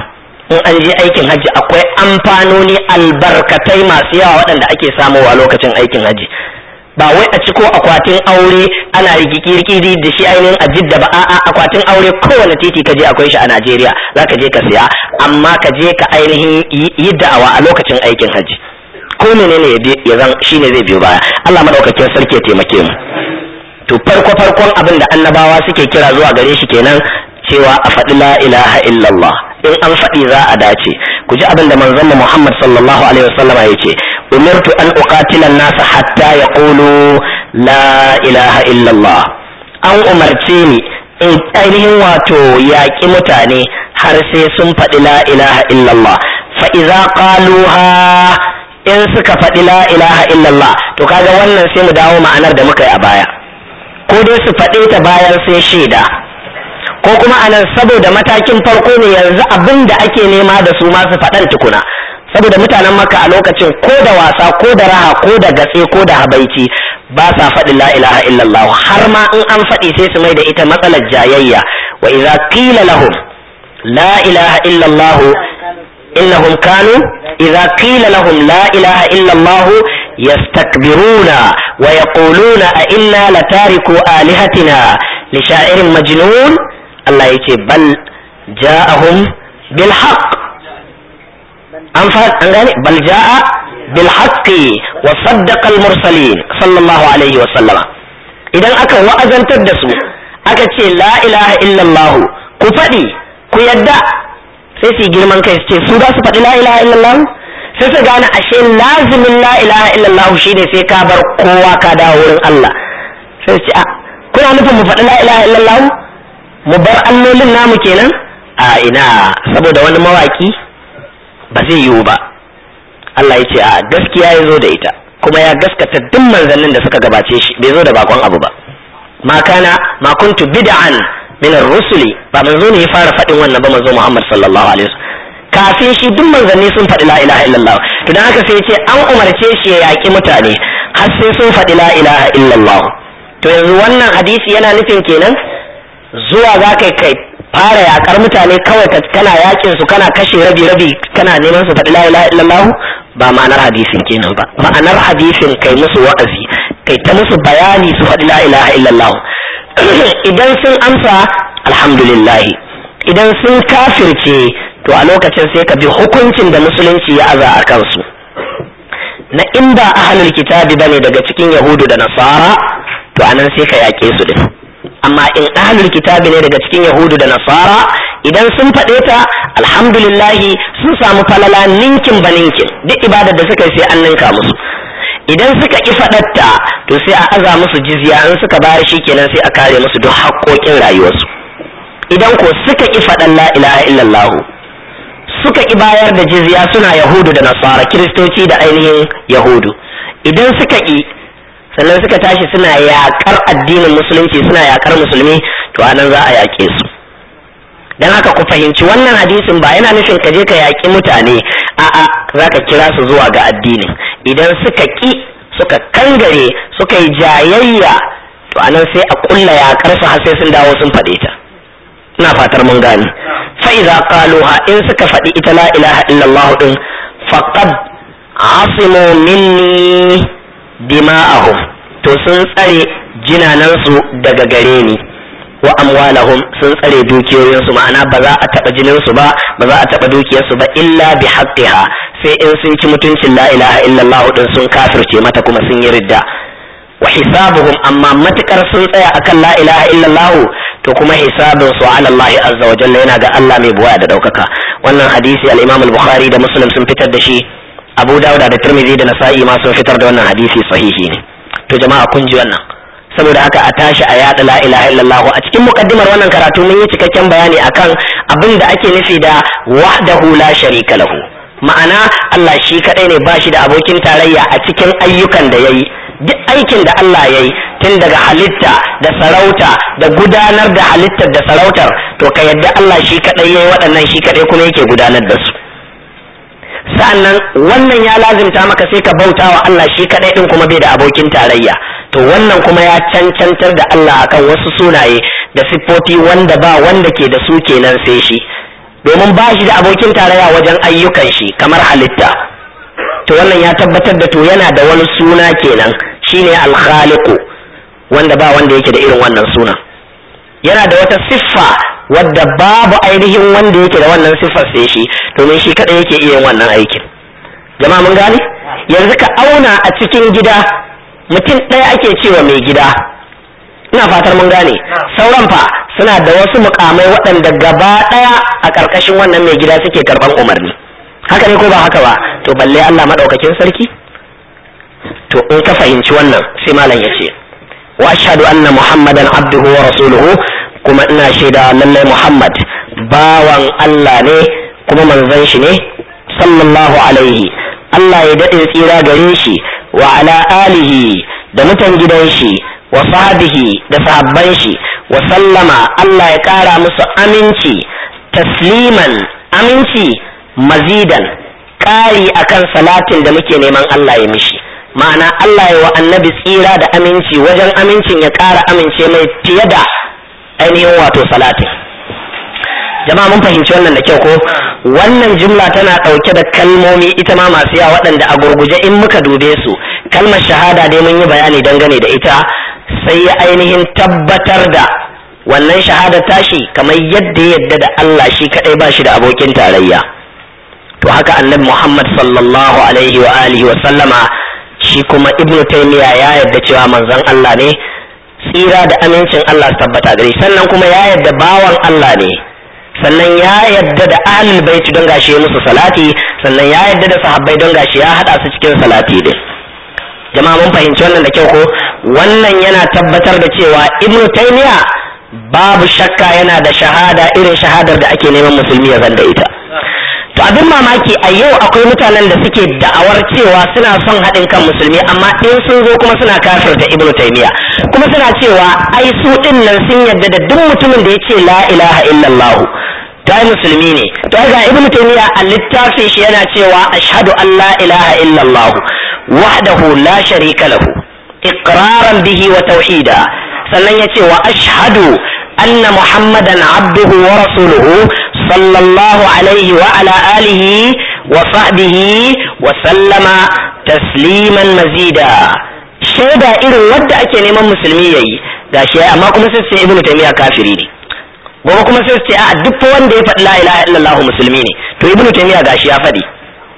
Speaker 1: in an je aikin hajji akwai amfanoni albarkatai masu yawa waɗanda ake samowa lokacin aikin hajji ba wai a ciko akwatin aure ana rigikirkiri da shi ainihin a jidda ba a'a akwatin aure kowane titi ka je akwai shi a Najeriya za ka je ka siya amma ka je ka ainihin yi da'awa a lokacin aikin hajji ko menene ya zan shine zai biyo baya Allah madaukakin sarki ya taimake mu to farko farkon abin da annabawa suke kira zuwa gare shi kenan cewa a faɗi la ilaha illallah in an faɗi za a dace ku ji abin da manzon Muhammad sallallahu alaihi wasallama ya ce umirtu an uqatila nasa hatta yaqulu la ilaha illallah an umarce ni in ainihin wato yaƙi mutane har sai sun faɗi la ilaha illallah fa idza qaluha in suka faɗi la ilaha illallah to kaga wannan sai mu dawo ma'anar da muka yi a baya ko dai su faɗe ta bayan sai shaida ko kuma anan saboda matakin farko ne yanzu abin da ake nema da su masu faɗan tukuna saboda mutanen maka a lokacin ko da wasa ko da raha ko da gatse ko da habaici ba sa faɗi la ilaha illallah har ma in an faɗi sai su mai da ita matsalar jayayya wa idza qila lahum la ilaha illallah innahum kanu idza qila lahum la ilaha illallah yastakbiruna wa yaquluna a inna latariku alihatina li sha'irin majnun Allah yace bal ja'ahum bil haqq an fa an gane bal ja'a bil haqqi wa saddaqa al mursalin sallallahu alaihi wa sallama idan aka wa'azantar da su aka ce la ilaha illallah ku faɗi ku yadda sai su girman kai su ce su za su faɗi la ilaha illallah sai su gane ashe lazimin la ilaha illallah shine sai ka bar kowa ka dawo wurin Allah sai su ce a kuna nufin mu faɗi la ilaha illallah mu bar allolin namu kenan a ina saboda wani mawaki ba zai yiwu ba Allah ya ce a gaskiya ya zo da ita kuma ya gaskata duk manzannin da suka gabace shi bai zo da bakon abu ba ma kana ma kuntu bid'an min ar-rusuli ba manzo ne ya fara faɗin wannan ba manzo Muhammad sallallahu alaihi wasallam kafin shi duk manzanni sun faɗi la ilaha illallah to dan haka sai ya ce an umarce shi ya yaƙi mutane har sai sun faɗi la ilaha illallah to yanzu wannan hadisi yana nufin kenan zuwa za kai kai fara yakar mutane kawai kana yakin su kana kashe rabi rabi kana neman su faɗi la ilaha illallah ba ma'anar hadisin kenan ba ma'anar hadisin kai musu wa'azi kai ta musu bayani su faɗi la ilaha illallah idan sun amsa alhamdulillah idan sun kafirce to a lokacin sai ka bi hukuncin da musulunci ya aza a kansu na in ba ahlul kitabi bane daga cikin yahudu da nasara to anan sai ka yaƙe su din amma in ahlul kitabi ne daga cikin yahudu da nasara idan sun faɗe ta alhamdulillahi sun samu falala ninkin ba ninkin duk ibadar da suka yi sai an ninka musu idan suka ƙi faɗatta to sai a aza musu jizya in suka bayar shi kenan sai a kare musu duk haƙoƙin rayuwarsu idan ko suka ƙi faɗan la ilaha illallah suka ƙi bayar da jizya suna yahudu da nasara kiristoci da ainihin yahudu idan suka ƙi sannan suka tashi suna yaƙar addinin musulunci suna yaƙar musulmi to anan za a yaƙe su dan haka ku fahimci wannan hadisin ba yana nufin ka je ka yaƙi mutane a'a za ka kira su zuwa ga addinin idan suka ƙi suka kangare suka yi jayayya to anan sai a ƙulla yaƙar su har sai sun dawo sun faɗe ta ina fatar mun gane fa idza qaluha in suka faɗi ita la ilaha illallah din faqad asimu minni dima'ahum to sun tsare jinanansu daga gare ni wa amwalahum sun tsare dukiyoyinsu ma'ana ba za a taɓa jininsu ba ba za a taɓa dukiyarsu ba illa bi haqqiha sai in sun ci mutuncin la ilaha illallah din sun kafirce mata kuma sun yi ridda wa hisabuhum amma matukar sun tsaya akan la ilaha illallah to kuma hisabin su ala Allah azza wa jalla yana ga Allah mai buwaya da daukaka wannan hadisi al-Imam al-Bukhari da Muslim sun fitar da shi Abu Dawud da Tirmidhi da Nasa'i ma sun fitar da wannan hadisi sahihi ne to jama'a kun ji wannan saboda haka a tashi a yada la ilaha illallah a cikin mukaddimar wannan karatu mun yi cikakken bayani akan abin da ake nufi da wahdahu la sharika lahu ma'ana Allah shi kadai ne ba shi da abokin tarayya a cikin ayyukan da yayi duk aikin da Allah yayi tun daga halitta da sarauta da gudanar da halittar da sarautar to ka yadda Allah shi kadai yayi waɗannan shi kadai kuma yake gudanar da su sa'annan wannan ya lazimta maka sai ka bauta wa Allah shi kadai din kuma bai da abokin tarayya to wannan kuma ya cancantar da Allah akan wasu sunaye da siffofi wanda ba wanda ke da su kenan sai shi domin ba shi da abokin tarayya wajen ayyukan shi kamar halitta to wannan ya tabbatar da to yana da wani suna kenan shine al-khaliqu wanda ba wanda yake da irin wannan suna yana da wata siffa wadda babu ainihin wanda yake da wannan siffar sai shi domin shi kadai yake iya yin wannan aikin jama'a mun gane yanzu ka auna a cikin gida mutum ɗaya ake cewa mai gida ina fatar mun gane sauran fa suna da wasu mukamai waɗanda gaba ɗaya a ƙarƙashin wannan mai gida suke karɓan umarni haka ne ko ba haka ba to balle Allah maɗaukakin sarki to in ka fahimci wannan sai malam ya ce wa ashhadu anna muhammadan abduhu wa rasuluhu kuma ina shaida lallai muhammad bawan Allah ne kuma manzon shi ne sallallahu alaihi Allah ya daɗe tsira gare shi wa ala alihi da mutan gidan shi wa sahbihi da sahabban shi wa sallama Allah ya ƙara musu aminci tasliman aminci mazidan ƙari akan salatin da muke neman Allah ya mishi ma'ana Allah ya wa annabi tsira da aminci wajen amincin ya ƙara amince mai fiye da ainihin wato salatin jama'a mun fahimci wannan da kyau ko wannan jumla tana ɗauke da kalmomi ita ma masu yawa waɗanda a gurguje in muka dube su kalmar shahada dai mun yi bayani dangane da ita sai ya ainihin tabbatar da wannan shahada tashi kamar yadda ya yadda da Allah shi kadai ba shi da abokin tarayya to haka annabi Muhammad sallallahu alaihi wa alihi wa sallama shi kuma ibnu taymiya ya yadda cewa manzon Allah ne tsira da amincin Allah su tabbata gare sannan kuma ya yadda bawan Allah ne sannan ya yadda da ahlul baiti don gashi ya musu salati sannan ya yadda da sahabbai don gashi ya hada su cikin salati din jama'a mun fahimci wannan da kyau ko wannan yana tabbatar da cewa ibnu taymiya babu shakka yana da shahada irin shahadar da ake neman musulmi ya zanda ita to abin mamaki a yau akwai mutanen da suke da'awar cewa suna son haɗin kan musulmi amma in sun zo kuma suna kafirta ibnu taymiya kuma suna cewa ai su din nan sun yadda da duk mutumin da ya ce la ilaha illallah to ai musulmi ne to ai ga ibnu taymiya a littafin shi yana cewa ashhadu an la ilaha illallah wahdahu la sharika lahu iqraran bihi wa tauhida sannan yace wa ashhadu anna muhammadan abduhu wa rasuluhu sallallahu alaihi wa ala alihi wa sahbihi wa sallama tasliman mazida shaida irin wadda ake neman musulmi yayi gashi amma kuma sai sai ibnu taymiya kafiri ne gobe kuma sai ce a duk wanda ya faɗi la ilaha illallah musulmi ne to ibnu taymiya gashi ya faɗi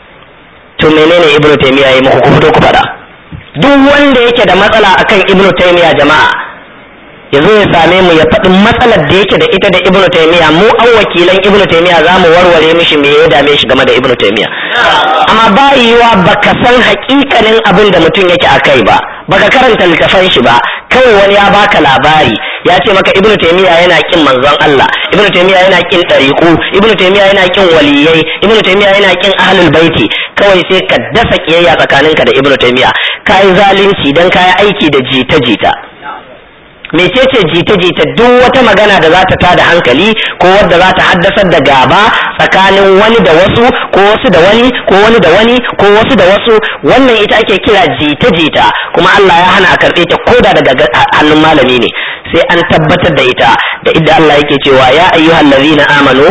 Speaker 1: to menene ibnu taymiya yayi muku ku fito ku faɗa duk wanda yake da matsala akan ibnu taymiya jama'a ya zo ya same mu ya faɗi matsalar da yake da ita da ibnu taymiya mu an wakilan ibnu taymiya za mu warware mishi me ya dame shi game da ibnu taymiya amma ba yiwa baka san hakikanin abin da mutum yake akai ba baka karanta littafan shi ba kawai wani ya baka labari ya ce maka ibnu taymiya yana kin manzon Allah ibnu taymiya yana kin dariqu ibnu taymiya yana kin waliyai ibnu taymiya yana kin ahlul baiti kawai sai ka dasa kiyayya tsakaninka da ibnu taymiya kai zalunci dan kai aiki da jita jita mecece jita-jita duk wata magana da za ta tada hankali ko wadda za ta haddasar da gaba tsakanin wani da wasu ko wasu da wani ko wani da wani ko wasu da wasu wannan ita ake kira jita-jita kuma Allah ya hana a karɓe ta koda daga hannun malami ne sai an tabbatar da ita da idda Allah yake cewa ya ayyuhal ladzina amanu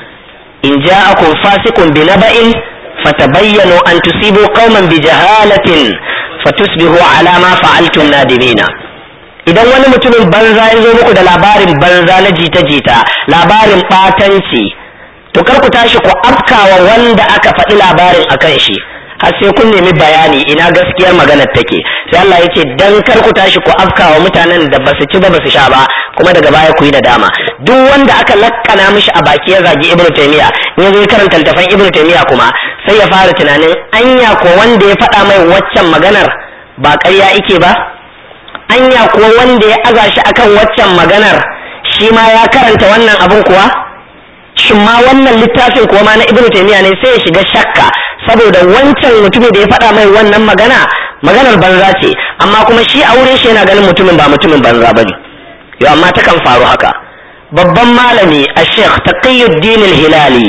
Speaker 1: in ja'akum fasiqun binaba'in fatabayyanu an tusibu qauman bijahalatin fatusbihu ala ma fa'altum nadimina idan wani mutumin banza ya zo muku da labarin banza na jita-jita labarin ɓatanci to kar ku tashi ku afkawa wanda aka faɗi labarin a kan shi har sai kun nemi bayani ina gaskiyar maganar take sai Allah ya ce dan kar ku tashi ku afkawa mutanen da basu ci ba basu sha ba kuma daga baya ku yi nadama duk wanda aka lakkana mishi a baki ya zagi ibnu taymiya in yazo karanta littafin ibnu taymiya kuma sai ya fara tunanin anya ko wanda ya faɗa mai waccan maganar ba ƙarya ike ba anya kuwa wanda ya aza shi akan waccan maganar shi ma ya karanta wannan abin kuwa shin ma wannan littafin kuwa ma na ibnu taymiya ne sai ya shiga shakka saboda wancan mutumin da ya faɗa mai wannan magana maganar banza ce amma kuma shi a wurin shi yana ganin mutumin ba mutumin banza ba ne yau amma takan faru haka babban malami a sheikh taqiyuddin hilali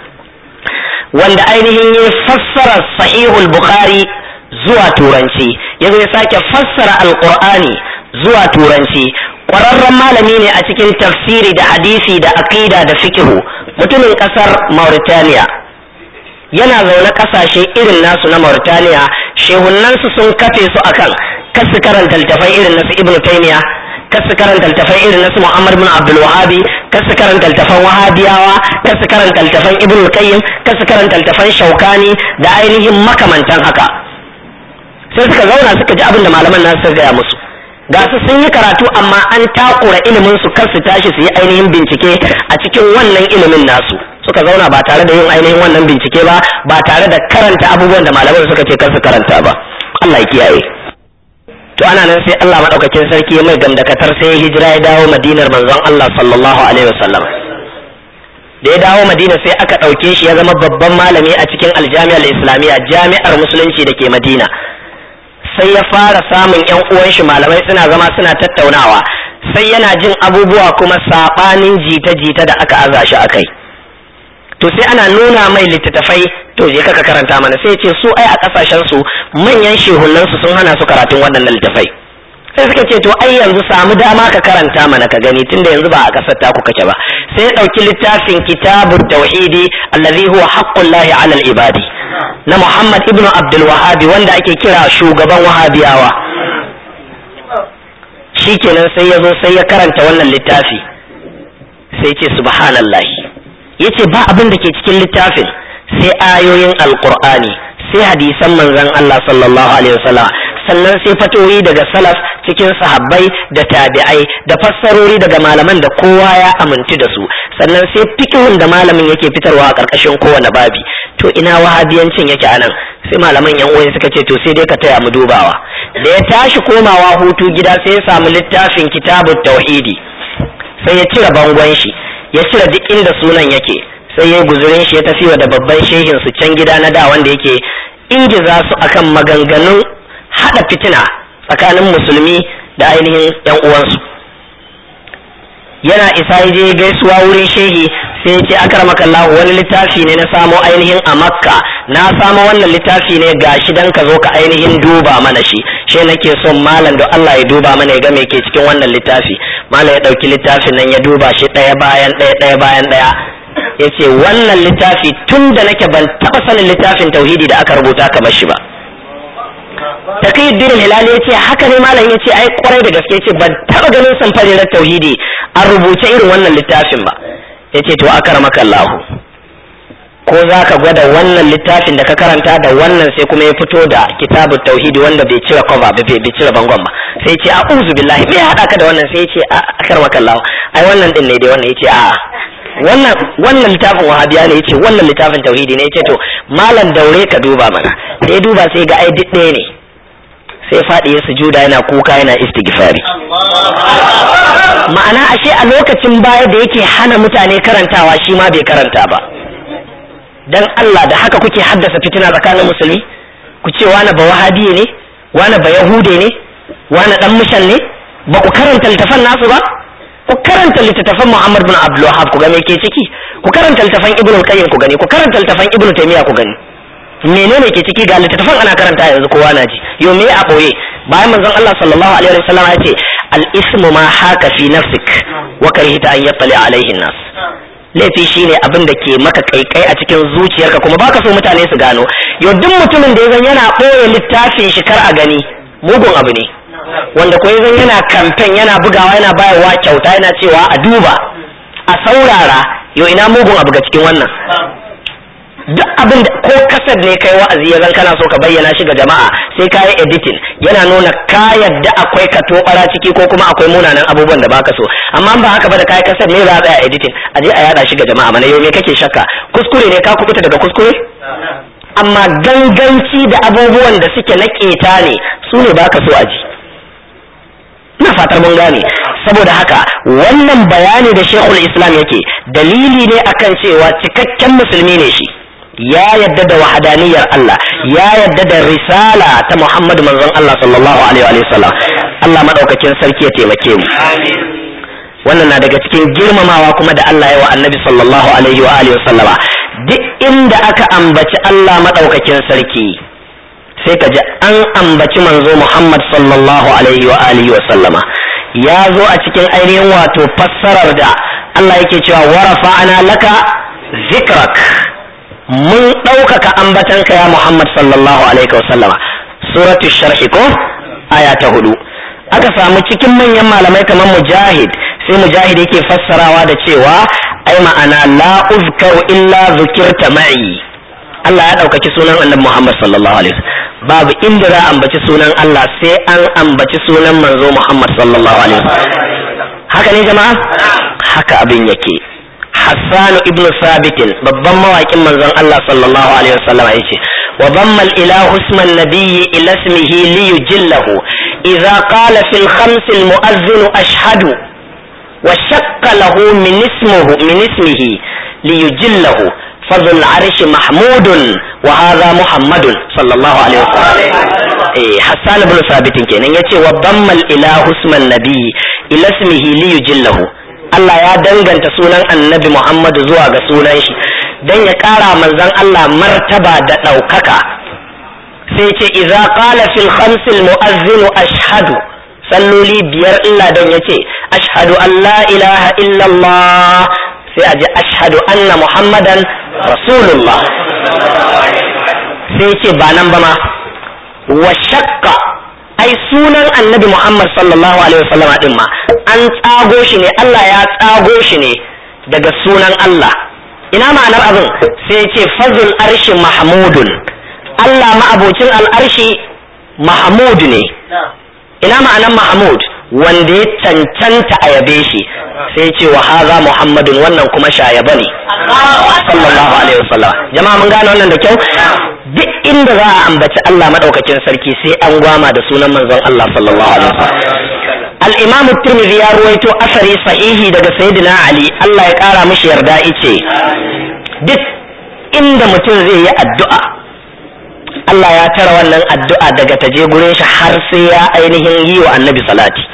Speaker 1: wanda ainihin ya fassara sahihul bukhari zuwa turanci ya ya sake fassara alqur'ani zuwa turanci ƙwararren malami ne a cikin tafsiri da hadisi da aqida da fikihu mutumin kasar Mauritania yana zaune kasashe irin nasu na Mauritania shehunansu sun kafe su akan kasu karanta littafai irin nasu Ibn Taymiyyah kasu karanta littafai irin nasu Muhammad bin Abdul Wahhabi kasu karanta littafan Wahabiyawa kasu karanta littafan Ibn Qayyim kasu karanta littafan Shaukani da ainihin makamantan haka sai suka zauna suka ji abin da malaman nasu suka gaya musu ga su sun yi karatu amma an takura ilimin su kar su tashi su yi ainihin bincike a cikin wannan ilimin nasu suka zauna ba tare da yin ainihin wannan bincike ba ba tare da karanta abubuwan da malaman suka ce kar su karanta ba Allah ya kiyaye to ana nan sai Allah madaukakin sarki ya mai gamdakatar sai ya hijira ya dawo Madinar manzon Allah sallallahu alaihi wasallam da ya dawo Madina sai aka ɗauke shi ya zama babban malami a cikin aljami'ar islamiyya jami'ar musulunci da ke Madina sai ya fara samun yan uwan shi malamai suna zama suna tattaunawa sai yana jin abubuwa kuma sabanin jita-jita da aka aza shi akai to sai ana nuna mai littattafai to je kaka karanta mana sai ce su ai a kasashen su manyan shehunan su sun hana su karatun waɗannan littattafai sai suka ce to ai yanzu samu dama ka karanta mana ka gani tunda yanzu ba a kasar taku kake ba sai ya ɗauki littafin kitabut tauhidi allazi huwa haqqullahi alal ibadi na Muhammad ibn Abdul Wahabi wanda ake kira shugaban Wahabiyawa shikenan sai ya zo sai ya karanta wannan littafi sai ce subhanallah yace ba abin da ke cikin littafin sai ayoyin alqur'ani sai hadisan manzon Allah sallallahu alaihi wasallam sannan sai fatoyi daga salaf cikin sahabbai da tabi'ai da fassarori daga malaman da kowa ya amintu da su sannan sai fikihun da malamin yake fitarwa a ƙarƙashin kowane babi to ina wahabiyancin yake anan sai malaman yan uwan suka ce to sai dai ka taya mu dubawa da ya tashi komawa hutu gida sai ya samu littafin kitabut tauhidi sai ya cire bangon shi ya cire duk inda sunan yake sai ya guzurin shi ya tafi wa da babban shehin su can gida na da wanda yake ingiza su akan maganganun hada fitina tsakanin musulmi da ainihin yan uwansu yana isa ya je gaisuwa wurin shehi sai ce akramaka Allah wani littafi ne na samo ainihin a Makka na samo wannan littafi ne gashi dan ka zo ka ainihin duba mana shi she nake son malam da Allah ya duba mana ya ga me ke cikin wannan littafi malam ya dauki littafin nan ya duba shi daya bayan daya daya bayan daya yace wannan littafi tun da nake ban taba sanin littafin tauhidi da aka rubuta kamar shi ba taqiyuddin hilali yace haka ne malam yace ai kwarai da gaske yace ban taba ganin samfarin tauhidi an rubuce irin wannan littafin ba yace to akramaka Allah ko za ka gwada wannan littafin da ka karanta da wannan sai kuma ya fito da kitabu tauhidi wanda bai cire cover ba bai cire bangon ba sai ce a'udhu billahi me ya hada ka da wannan sai ce akramaka Allah ai wannan din ne dai wannan yace a'a wannan wannan littafin wahabiya ne yace wannan littafin tauhidi ne yace to malam daure ka duba mana da ya duba sai ga ai duk ɗaya ne sai faɗi ya sujuda yana kuka yana istighfari ma'ana ashe a lokacin baya da yake hana mutane karantawa shi ma bai karanta ba dan Allah da haka kuke haddasa fitina tsakanin musulmi ku ce wani ba wahabiye ne wani ba yahude ne wani dan mushan ne ba ku karanta littafan nasu ba ku karanta littattafan Muhammad bin Abdul Wahhab ku ga me ke ciki ku karanta littafan Ibn Qayyim ku gani ku karanta littafan Ibn Taymiyyah ku gani menene ke ciki ga littattafan ana karanta yanzu kowa na ji yo me a boye bayan manzon Allah sallallahu alaihi wasallam ya ce al ismu ma haka fi nafsik wa karihta an yattali alaihi nas laifi shine abin da ke maka kaikai a cikin zuciyarka kuma baka so mutane su gano yo duk mutumin da ya zan yana boye littafin shi kar a gani mugun abu ne wanda ko zan yana kamfen yana bugawa yana bayarwa kyauta yana cewa a duba a saurara yo ina mugun abu ga cikin wannan duk abin da ko kasar ne kai wa'azi ya zan kana so ka bayyana shi ga jama'a sai ka yi editing yana nuna ka yadda akwai ka tobara ciki ko kuma akwai munanan abubuwan da baka so amma ba haka ba da kai kasar ne za a tsaya editing a je a yada shi ga jama'a mana yau me kake shakka kuskure ne ka kubuta daga kuskure amma ganganci da abubuwan da suke na keta ne su ne baka so a ji ina fatar mun gane saboda haka wannan bayani da shekul islam yake dalili ne akan cewa cikakken musulmi ne shi ya yadda da wahadaniyar Allah ya yadda da risala ta Muhammad manzon Allah sallallahu alaihi wa sallam Allah madaukakin sarki ya taimake mu wannan na daga cikin girmamawa kuma da Allah ya wa annabi sallallahu alaihi wa alihi sallama duk inda aka ambaci Allah madaukakin sarki sai ka ji an ambaci manzo Muhammad sallallahu alaihi wa alihi wa sallama ya zo a cikin ainihin wato fassarar da Allah yake cewa wa rafa'ana laka zikrak mun ɗaukaka ambatanka ya Muhammad sallallahu alaihi wasallama suratu sharhi ko aya ta hudu aka samu cikin manyan malamai kamar mujahid sai mujahid yake fassarawa da cewa ai ma'ana la uzkaru illa zukirta ma'i Allah ya ɗaukaki sunan annabi Muhammad sallallahu alaihi wasallam babu inda za a ambaci sunan Allah sai an ambaci sunan manzo Muhammad sallallahu alaihi wasallam haka ne jama'a haka abin yake Hassan ibn Sabit babban mawaƙin manzon Allah sallallahu alaihi wasallam yace wa dhamma al-ilahu isman nabiyyi ila ismihi li yujillahu idza qala fil khams al-mu'adhdhin ashhadu wa shaqqa lahu min ismihi min ismihi li yujillahu فذو العرش محمود وهذا محمد صلى الله عليه وسلم إيه حسان بن ثابت كان يتي وضم الاله اسم النبي الى اسمه ليجله Allah ya danganta sunan annabi Muhammad zuwa ga sunan shi don ya ƙara manzon Allah martaba da ɗaukaka sai ce idza qala fil khamsil mu'azzinu ashhadu salloli biyar illa don ya ce ashhadu an la ilaha illallah sai a ji ashhadu anna muhammadan rasulullah sai ce ba nan ba ma wa shakka ai sunan annabi muhammad sallallahu alaihi wasallam din ma an tsago shi ne Allah ya tsago shi ne daga sunan Allah ina ma'anar abin sai ce fazul arshi mahmudun Allah ma'abocin al'arshi mahmud ne ina ma'anar mahmud wanda ya cancanta a yabe shi sai ce wa haza muhammadun wannan kuma shayaba ne sallallahu alaihi wasallam jama'a mun gane wannan da kyau duk inda za a ambaci Allah madaukakin sarki sai an gwama da sunan manzon Allah sallallahu alaihi wasallam al-imam at-tirmidhi ya ruwaito asari sahihi daga sayyidina ali Allah ya kara mishi yarda ice duk inda mutum zai yi addu'a Allah ya tara wannan addu'a daga taje gurin shi har sai ya ainihin yi wa annabi salati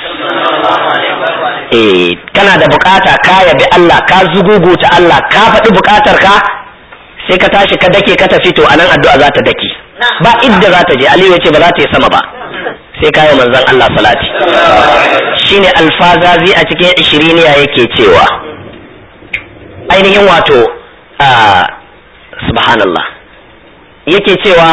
Speaker 1: eh kana da bukata ka yabi Allah ka zuguguta Allah ka faɗi bukatar ka sai ka tashi ka dake ka tafi to anan addu'a za ta dake ba idda za ta je Aliyu ya ce ba za ta yi sama ba sai kayo manzon Allah salati shine alfazazi a cikin ishiriniya yake cewa ainihin wato subhanallah yake cewa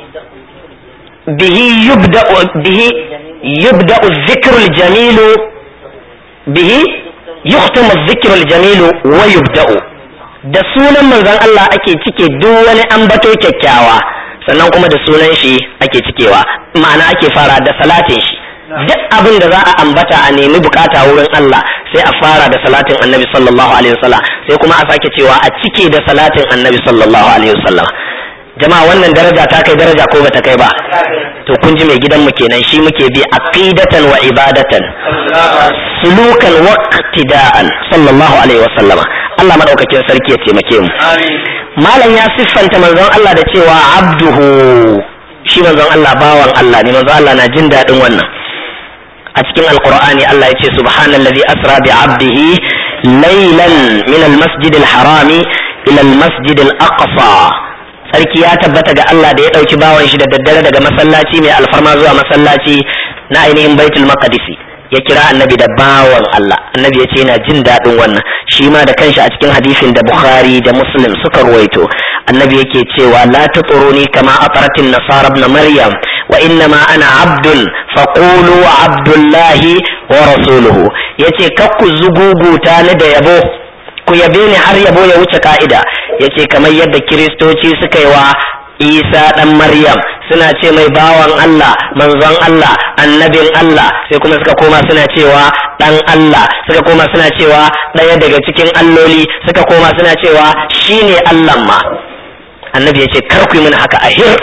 Speaker 1: bihi yubda bihi yubda dhikru jamilu bihi yuhtamu dhikru jamilu wa yubda'u da sunan manzon Allah ake cike duk wani ambato kyakkyawa sannan kuma da sunan shi ake cikewa ma'ana ake fara da salatin shi duk abin da za a ambata a nemi bukata wurin Allah sai a fara da salatin annabi sallallahu alaihi wasallam sai kuma a sake cewa a cike da salatin annabi sallallahu alaihi wasallam jama'a wannan daraja ta kai daraja ko bata kai ba to kun ji mai gidanmu kenan shi muke bi aqidatan wa ibadatan sulukan wa iqtida'an sallallahu alaihi wasallama Allah madaukakin sarki ya taimake mu malam ya siffanta manzon Allah da cewa abduhu shi manzon Allah bawan Allah ne manzon Allah na jin daɗin wannan a cikin alqur'ani Allah ya ce subhanallazi asra bi abdihi laylan min almasjid alharami ila almasjid alaqsa sarki ya tabbata ga Allah da ya ɗauki bawan shi da daddare daga masallaci mai alfarma zuwa masallaci na ainihin baitul maqdisi ya kira annabi da bawan Allah annabi ya ce yana jin daɗin wannan shi ma da kanshi a cikin hadisin da Bukhari da Muslim suka ruwaito annabi yake cewa la tuturuni kama ataratin nasara ibn maryam wa inna ma ana abdun faqulu abdullahi wa rasuluhu yace kakku zuguguta ni da yabo ku yabe ni har yabo ya wuce ka'ida yace kamar yadda kiristoci suka yi wa isa dan maryam suna ce mai bawan allah manzon allah annabin allah sai kuma suka koma suna cewa dan allah suka koma suna cewa ɗaya daga cikin alloli suka koma suna cewa shine allah ma annabi yace kar ku yi mini haka ahir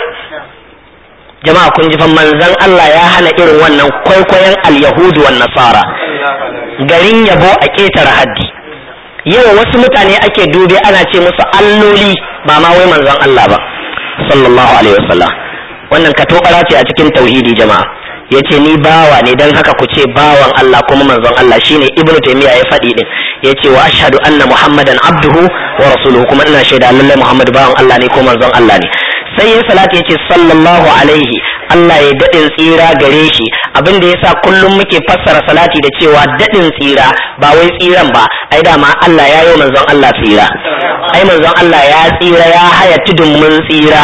Speaker 1: jama'a kun ji fa manzon allah ya hana irin wannan kwaikwayon al-yahudu wan nasara garin yabo a ƙetare haddi yau wasu mutane ake dube ana ce musu alloli ba ma wai manzon Allah ba sallallahu alaihi wasallam wannan ka tokara ce a cikin tauhidi jama'a yace ni bawa ne dan haka ku ce bawan Allah kuma manzon Allah shine ibnu taymiya ya faɗi din yace wa ashhadu anna muhammadan abduhu wa rasuluhu kuma ina shaida lallai muhammad bawan Allah ne ko manzon Allah ne sai ya salati ya ce sallallahu alaihi Allah ya daɗin tsira gare shi abin da yasa kullum muke fassara salati da cewa daɗin tsira ba wai tsiran ba ai dama Allah ya yi manzon Allah tsira ai manzon Allah ya tsira ya haya tudun mun tsira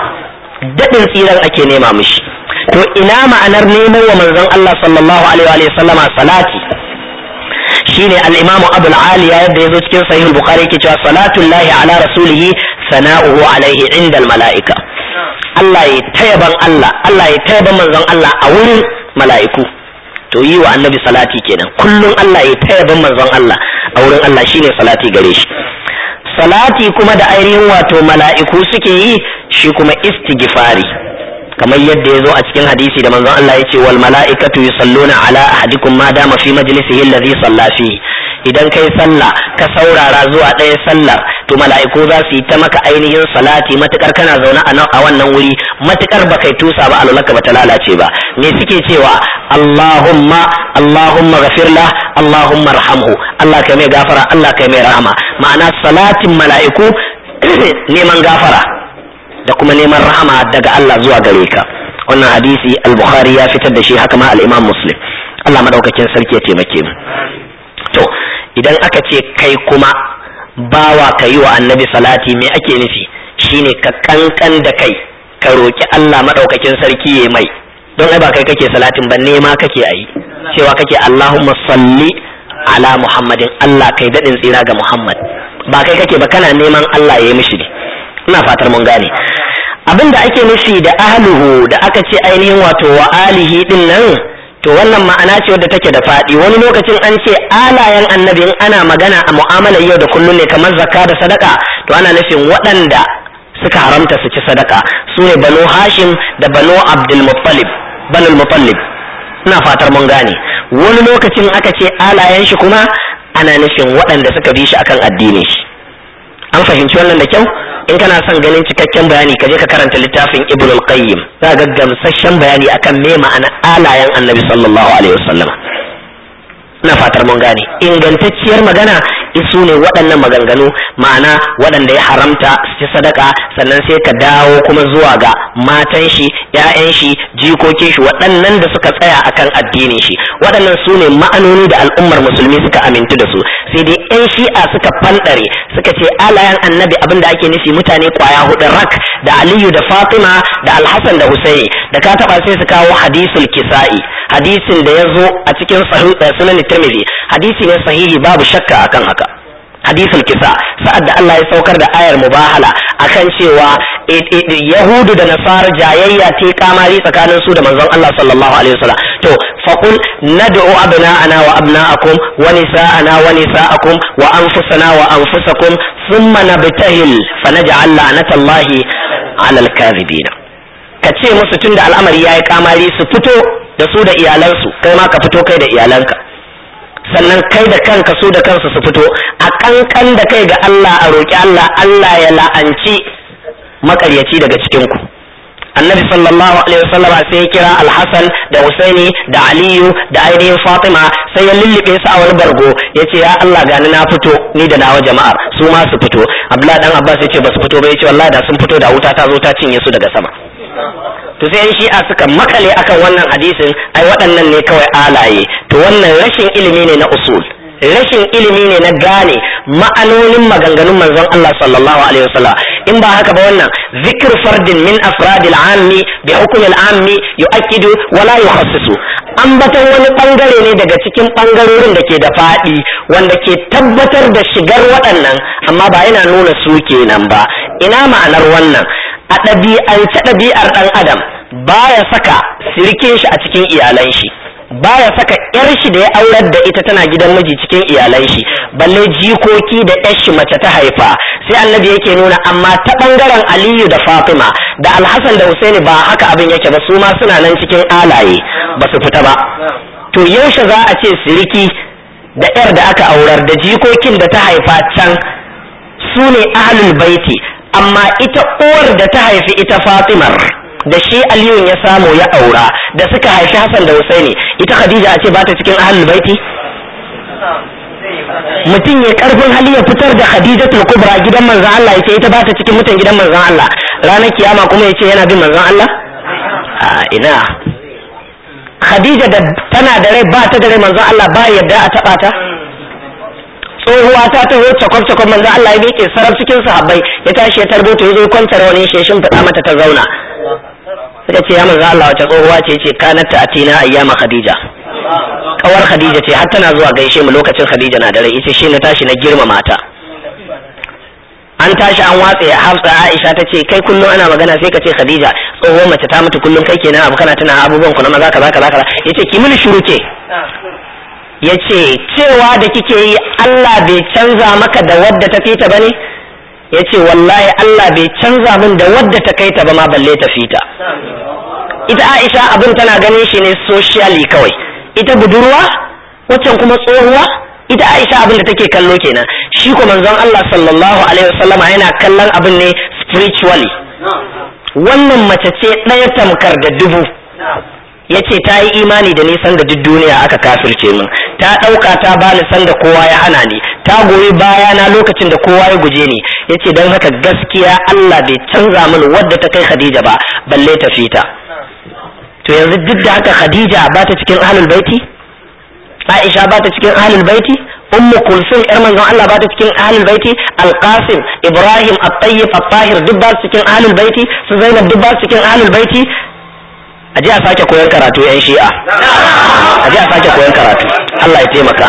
Speaker 1: daɗin tsiran ake nema mishi to ina ma'anar neman wa manzon Allah sallallahu alaihi wa sallama salati shine al-imamu abul aliya yadda yazo cikin sahih al-bukhari yake cewa salatullahi ala rasulihi sana'uhu alaihi inda al-mala'ika Allah ya tayaban Allah Allah ya tayaban manzon Allah a wurin mala'iku to yi wa annabi salati kenan kullum Allah ya tayaban manzon Allah a wurin Allah shine salati gare shi salati kuma da ainihin wato mala'iku suke yi shi kuma istighfari kamar yadda ya zo a cikin hadisi da manzon Allah ya ce wal mala'ikatu yusalluna ala ahadikum ma dama fi majlisihi alladhi salla fihi idan kai sallah ka saurara zuwa ɗaya sallar to mala'iku za su yi ta maka ainihin salati matukar kana zaune a wannan wuri matukar ba kai tusa ba alulaka ba ta lalace ba me suke cewa Allahumma Allahumma ghafirla Allahumma arhamhu Allah kai mai gafara Allah kai mai rahama ma'ana salatin mala'iku neman gafara da kuma neman rahama daga Allah zuwa gare ka wannan hadisi al-bukhari ya fitar da shi haka ma al-imam muslim Allah madaukakin sarki ya taimake mu to idan aka ce kai kuma bawa ka yi wa annabi salati me ake nufi shine ka kankan da kai ka roki Allah madaukakin sarki ya mai don ai ba kai kake salatin ba nema kake ayi cewa kake Allahumma salli ala Muhammadin Allah kai dadin tsira ga Muhammad ba kai kake ba kana neman Allah ya yi mishi ne ina fatar mun gane abin da ake nufi da ahluhu da aka ce ainihin wato wa alihi din nan to wannan ma'ana ce wadda take da faɗi wani lokacin an ce alayen annabi in ana magana a mu'amalar yau da kullum ne kamar zakka da sadaka to ana nufin waɗanda suka haramta su ci sadaka su ne banu hashim da banu abdul muttalib banu muttalib ina fatar mun gane wani lokacin aka ce alayen shi kuma ana nufin waɗanda suka bi shi akan addinin shi an fahimci wannan da kyau in kana son ganin cikakken bayani ka je ka karanta littafin ibn al-qayyim za ga gamsasshen bayani akan me ma'ana alayen annabi sallallahu alaihi wasallam ina fatar mun gane ingantacciyar magana isu ne waɗannan maganganu ma'ana waɗanda ya haramta su ci sadaka sannan sai ka dawo kuma zuwa ga matan shi ƴaƴan shi jikokin shi waɗannan da suka tsaya akan addinin shi waɗannan su ne ma'anoni da al'ummar musulmi suka amintu da su sai dai ƴan shi'a suka fanɗare suka ce alayan annabi abin da ake nufi mutane kwaya hudu rak da aliyu da fatima da alhassan da husaini da ka taɓa sai su kawo hadisul kisa'i hadisin da ya zo a cikin sunan tirmidhi hadisi ne sahihi babu shakka akan haka hadisul kisa sa'ad da Allah ya saukar da ayar mubahala akan cewa yahudu da nasara jayayya ta kamari tsakanin su da manzon Allah sallallahu alaihi wasallam to faqul nad'u abna'ana wa abna'akum wa nisa'ana wa nisa'akum wa anfusana wa anfusakum thumma nabtahil fanaj'al la'natallahi 'alal kadhibin kace musu tunda al'amari yayi kamari su fito da su da iyalansu kai ma ka fito kai da iyalanka sannan kai da kanka su da kansu su fito a kankan da kai ga Allah a roƙi Allah Allah ya la'anci makaryaci daga cikin ku annabi sallallahu alaihi wasallam sai ya kira alhassan da husaini da aliyu da ainihin fatima sai ya lullube su a wani bargo ya ce ya allah gani na fito ni da nawa jama'ar su ma su fito abdullahi dan abbas ya ce ba su fito ba ya ce wallahi da sun fito da wuta ta zo ta cinye su daga sama to sai yan shi'a suka makale akan wannan hadisin ai waɗannan ne kawai alaye to wannan rashin ilimi ne na usul rashin ilimi ne na gane ma'anonin maganganun manzon Allah sallallahu alaihi wasallam in ba haka ba wannan zikr fardin min afradil ammi bi hukmi al ammi yu'akkidu wa la yukhassisu ambaton wani bangare ne daga cikin bangarorin da ke da fadi wanda ke tabbatar da shigar waɗannan amma ba yana nuna su kenan ba ina ma'anar wannan a ɗabi'ance ɗabi'ar ɗan adam baya saka sirikin shi a cikin iyalan shi baya saka yar shi da ya aurar da ita tana gidan miji cikin iyalan shi balle jikoki da yar shi mace ta haifa sai annabi yake nuna amma ta bangaren aliyu da fatima da alhassan da husaini ba haka abin yake ba su ma suna nan cikin alaye ba su fita ba to yaushe za a ce siriki da yar da aka aurar da jikokin da ta haifa can su ne ahlul baiti amma ita uwar da ta haifi ita fatimar da shi aliyun ya samu ya aura da suka haifi Hassan da Husaini ita Khadija a ce ba ta cikin ahlul baiti mutum ya karfin hali ya fitar da Khadijatul Kubra gidan manzon Allah ya ce ita ba ta cikin mutan gidan manzon Allah ranar kiyama kuma ya ce yana bin manzon Allah a ina Khadija da tana da rai ba ta da rai manzon Allah ba yadda a taba ta tsohuwa ta taho cakwab cakwab manzon Allah ya miƙe sarab cikin sahabbai ya tashi ya tarbuta ya zo kwantar wani shi ya shimfiɗa mata ta zauna suka ce ya manzon Allah wace tsohuwa ce ce kanat ta atina ayyama Khadija kawar Khadija ce har tana zuwa gaishe mu lokacin Khadija na da rai ita shi na tashi na girmama ta an tashi an watse hafsa aisha ta ce kai kullum ana magana sai ka ce khadija tsohon mace ta mutu kullum kai kenan abu kana tuna abubuwan ku na maza kaza kaza kaza yace ki mini shiru ke yace cewa da kike yi Allah bai canza maka da wadda ta fita bane yace wallahi Allah bai canza min da wadda ta kai ta ba ma balle ta fita ita Aisha abin tana ganin shi ne socially kawai ita budurwa waccan kuma tsohuwa ita Aisha abin da take kallo kenan shi ko manzon Allah sallallahu alaihi wasallama yana kallon abin ne spiritually wannan mace ce ɗaya tamkar da dubu yace ta yi imani da nisan da duk duniya aka kafirce min ta ɗauka ta bani san da kowa ya hana ni ta goyi baya na lokacin da kowa ya guje ni yace don haka gaskiya Allah bai canza min wadda ta kai Khadija ba balle ta fita to yanzu duk da haka Khadija ba ta cikin ahlul baiti Aisha ba ta cikin ahlul baiti Ummu Kulsum yar manzon Allah ba ta cikin ahlul baiti Al-Qasim Ibrahim At-Tayyib At-Tahir duk ba su cikin ahlul baiti su Zainab duk ba su cikin ahlul baiti a ji a sake koyon karatu yan shi'a a ji a sake koyon karatu Allah ya taimaka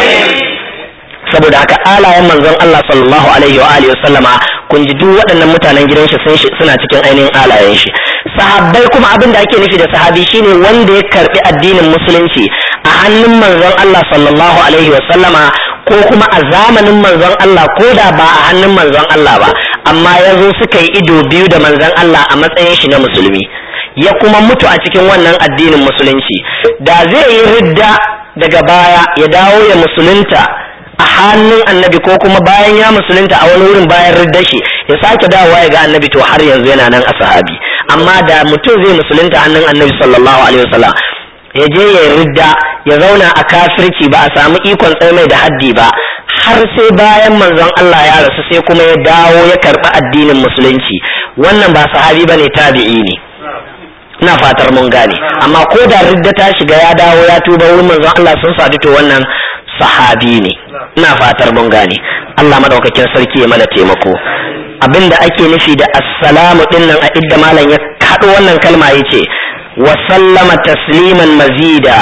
Speaker 1: saboda haka alayen manzon Allah sallallahu alaihi wa alihi wasallama kun ji duk waɗannan mutanen gidan shi suna cikin ainihin alayen shi sahabbai kuma abin da ake nufi da sahabi shine wanda ya karbi addinin musulunci a hannun manzon Allah sallallahu alaihi wa sallama ko kuma a zamanin manzon Allah ko da ba a hannun manzon Allah ba amma ya zo suka yi ido biyu da manzon Allah a matsayin shi na musulmi ya kuma mutu a cikin wannan addinin musulunci da zai yi ridda daga baya ya dawo ya musulunta a hannun annabi ko kuma bayan ya musulunta a wani wurin bayan ridda shi ya sake dawowa ya ga annabi to har yanzu yana nan a sahabi amma da mutum zai musulunta hannun annabi sallallahu alaihi wasallam ya je ya ridda ya zauna a kafirci ba a samu ikon mai da haddi ba har sai bayan manzon Allah ya rasu sai kuma ya dawo ya karɓi addinin musulunci wannan ba sahabi bane tabi'i ne ina fatar mun gane amma ko da ridda ta shiga ya dawo ya tuba wurin manzon Allah sun sadu to wannan sahabi ne ina fatar mun gane Allah madaukakin sarki ya mana taimako abinda ake nufi da assalamu dinnan a idda malam ya haɗo wannan kalma yace wa sallama tasliman mazida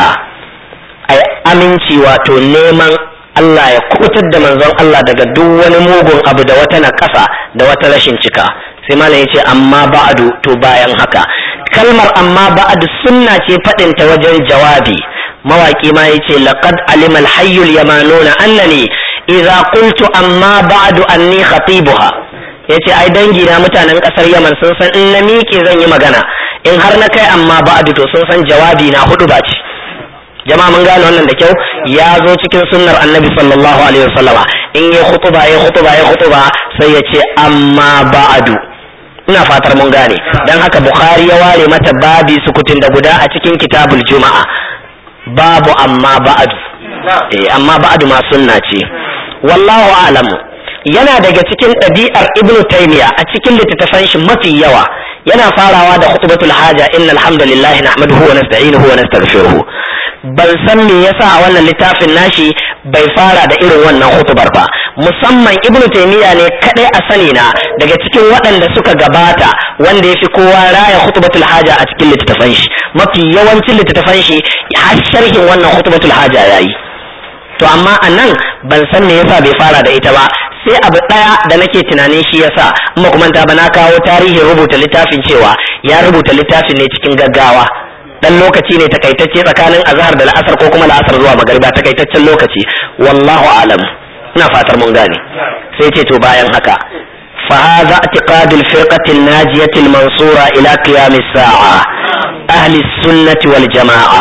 Speaker 1: ai aminci wato neman Allah ya kubutar da manzon Allah daga duk wani mugun abu da wata naƙasa da wata rashin cika sai malam yace amma ba'du to bayan haka kalmar amma ba'du sunna ce faɗin ta wajen jawabi mawaki ma yace laqad alima al-hayyul yamanuna annani idza qultu amma ba'du anni khatibuha yace ai dangi na mutanen kasar Yaman sun san in na miƙe zan yi magana in har na kai amma ba'du to sun san jawabi na hudu ba ce jama'a mun gane wannan da kyau ya zo cikin sunnar annabi sallallahu alaihi wasallama in ya khutuba ya khutuba ya khutuba sai ya ce amma ba'du ina fatar mun gane dan haka bukhari ya ware mata babi sukutun da guda a cikin kitabul juma'a babu amma ba'du eh amma ba'du ma sunna ce wallahu a'lamu yana daga cikin ɗabi'ar ibnu taymiya a cikin littattafan shi mafi yawa yana farawa da khutbatul haja innal hamdalillahi nahmaduhu wa nasta'inuhu wa nastaghfiruh ban san me yasa a wannan littafin nashi bai fara da irin wannan hutubar ba musamman ibnu taymiya ne kadai a sani na daga cikin waɗanda suka gabata wanda ya fi kowa raya hutubatul haja a cikin littattafan shi mafi yawancin littattafan shi har sharhin wannan hutubatul haja yayi to amma a nan ban san me yasa bai fara da ita ba sai abu ɗaya da nake tunanin shi yasa in ba kuma ba na kawo tarihin rubuta littafin cewa ya rubuta littafin ne cikin gaggawa dan lokaci ne takaitacce tsakanin azhar da la'asar ko kuma la'asar zuwa magariba takaitaccen lokaci wallahu alam ina fatar mun gane sai ce to bayan haka فهذا اعتقاد الفرقة الناجية المنصورة إلى قيام الساعة أهل السنة والجماعة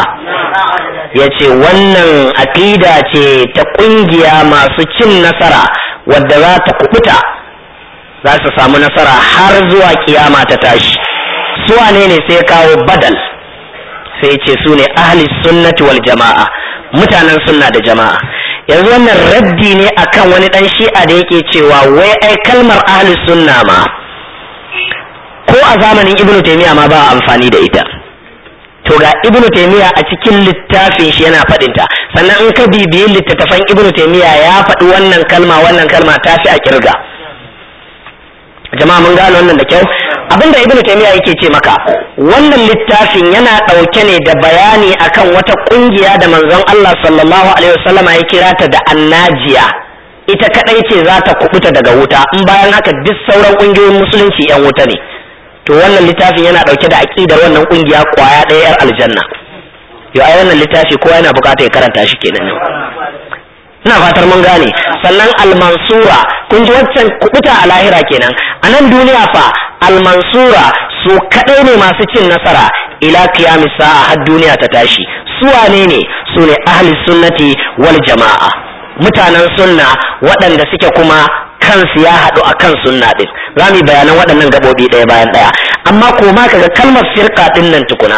Speaker 1: yace wannan aƙida ce ta ƙungiya masu cin nasara wadda za ta kubuta za su samu nasara har zuwa kiyama ta tashi su wane ne sai kawo badal sai ce su ne ahli sunnati wal jama'a mutanen sunna da jama'a yanzu wannan raddi ne akan wani dan shi'a da yake cewa wai ai kalmar ahli sunna ma ko a zamanin ibnu taymiya ma ba amfani da ita to ga ibnu taymiya a cikin littafin shi yana faɗinta sannan in ka bibiyi littattafan ibnu taymiya ya faɗi wannan kalma wannan kalma ta fi a kirga jama'a mun gano wannan da kyau abinda ibnu taymiya yake ce maka wannan littafin yana ɗauke ne da bayani akan wata ƙungiya da manzon Allah sallallahu alaihi wasallama ya kira ta da annajiya ita kadai ce za ta kubuta daga wuta in bayan haka duk sauran ƙungiyoyin musulunci yan wuta ne to wannan littafin yana ɗauke da aƙidar wannan ƙungiya kwaya ɗaya yar aljanna yo ai wannan littafi kowa yana bukata ya karanta shi kenan yau ina fatar mun gane sannan almansura kun ji waccan kubuta a lahira kenan a nan duniya fa almansura su kadai ne masu cin nasara ila qiyamis sa'a har duniya ta tashi su wane ne su ne ahli sunnati wal jama'a mutanen sunna waɗanda suke kuma kansu ya haɗu a kan sunna ɗin za mu yi bayanan waɗannan gaɓoɓi ɗaya bayan ɗaya amma ko ma kaga kalmar firka ɗin nan tukuna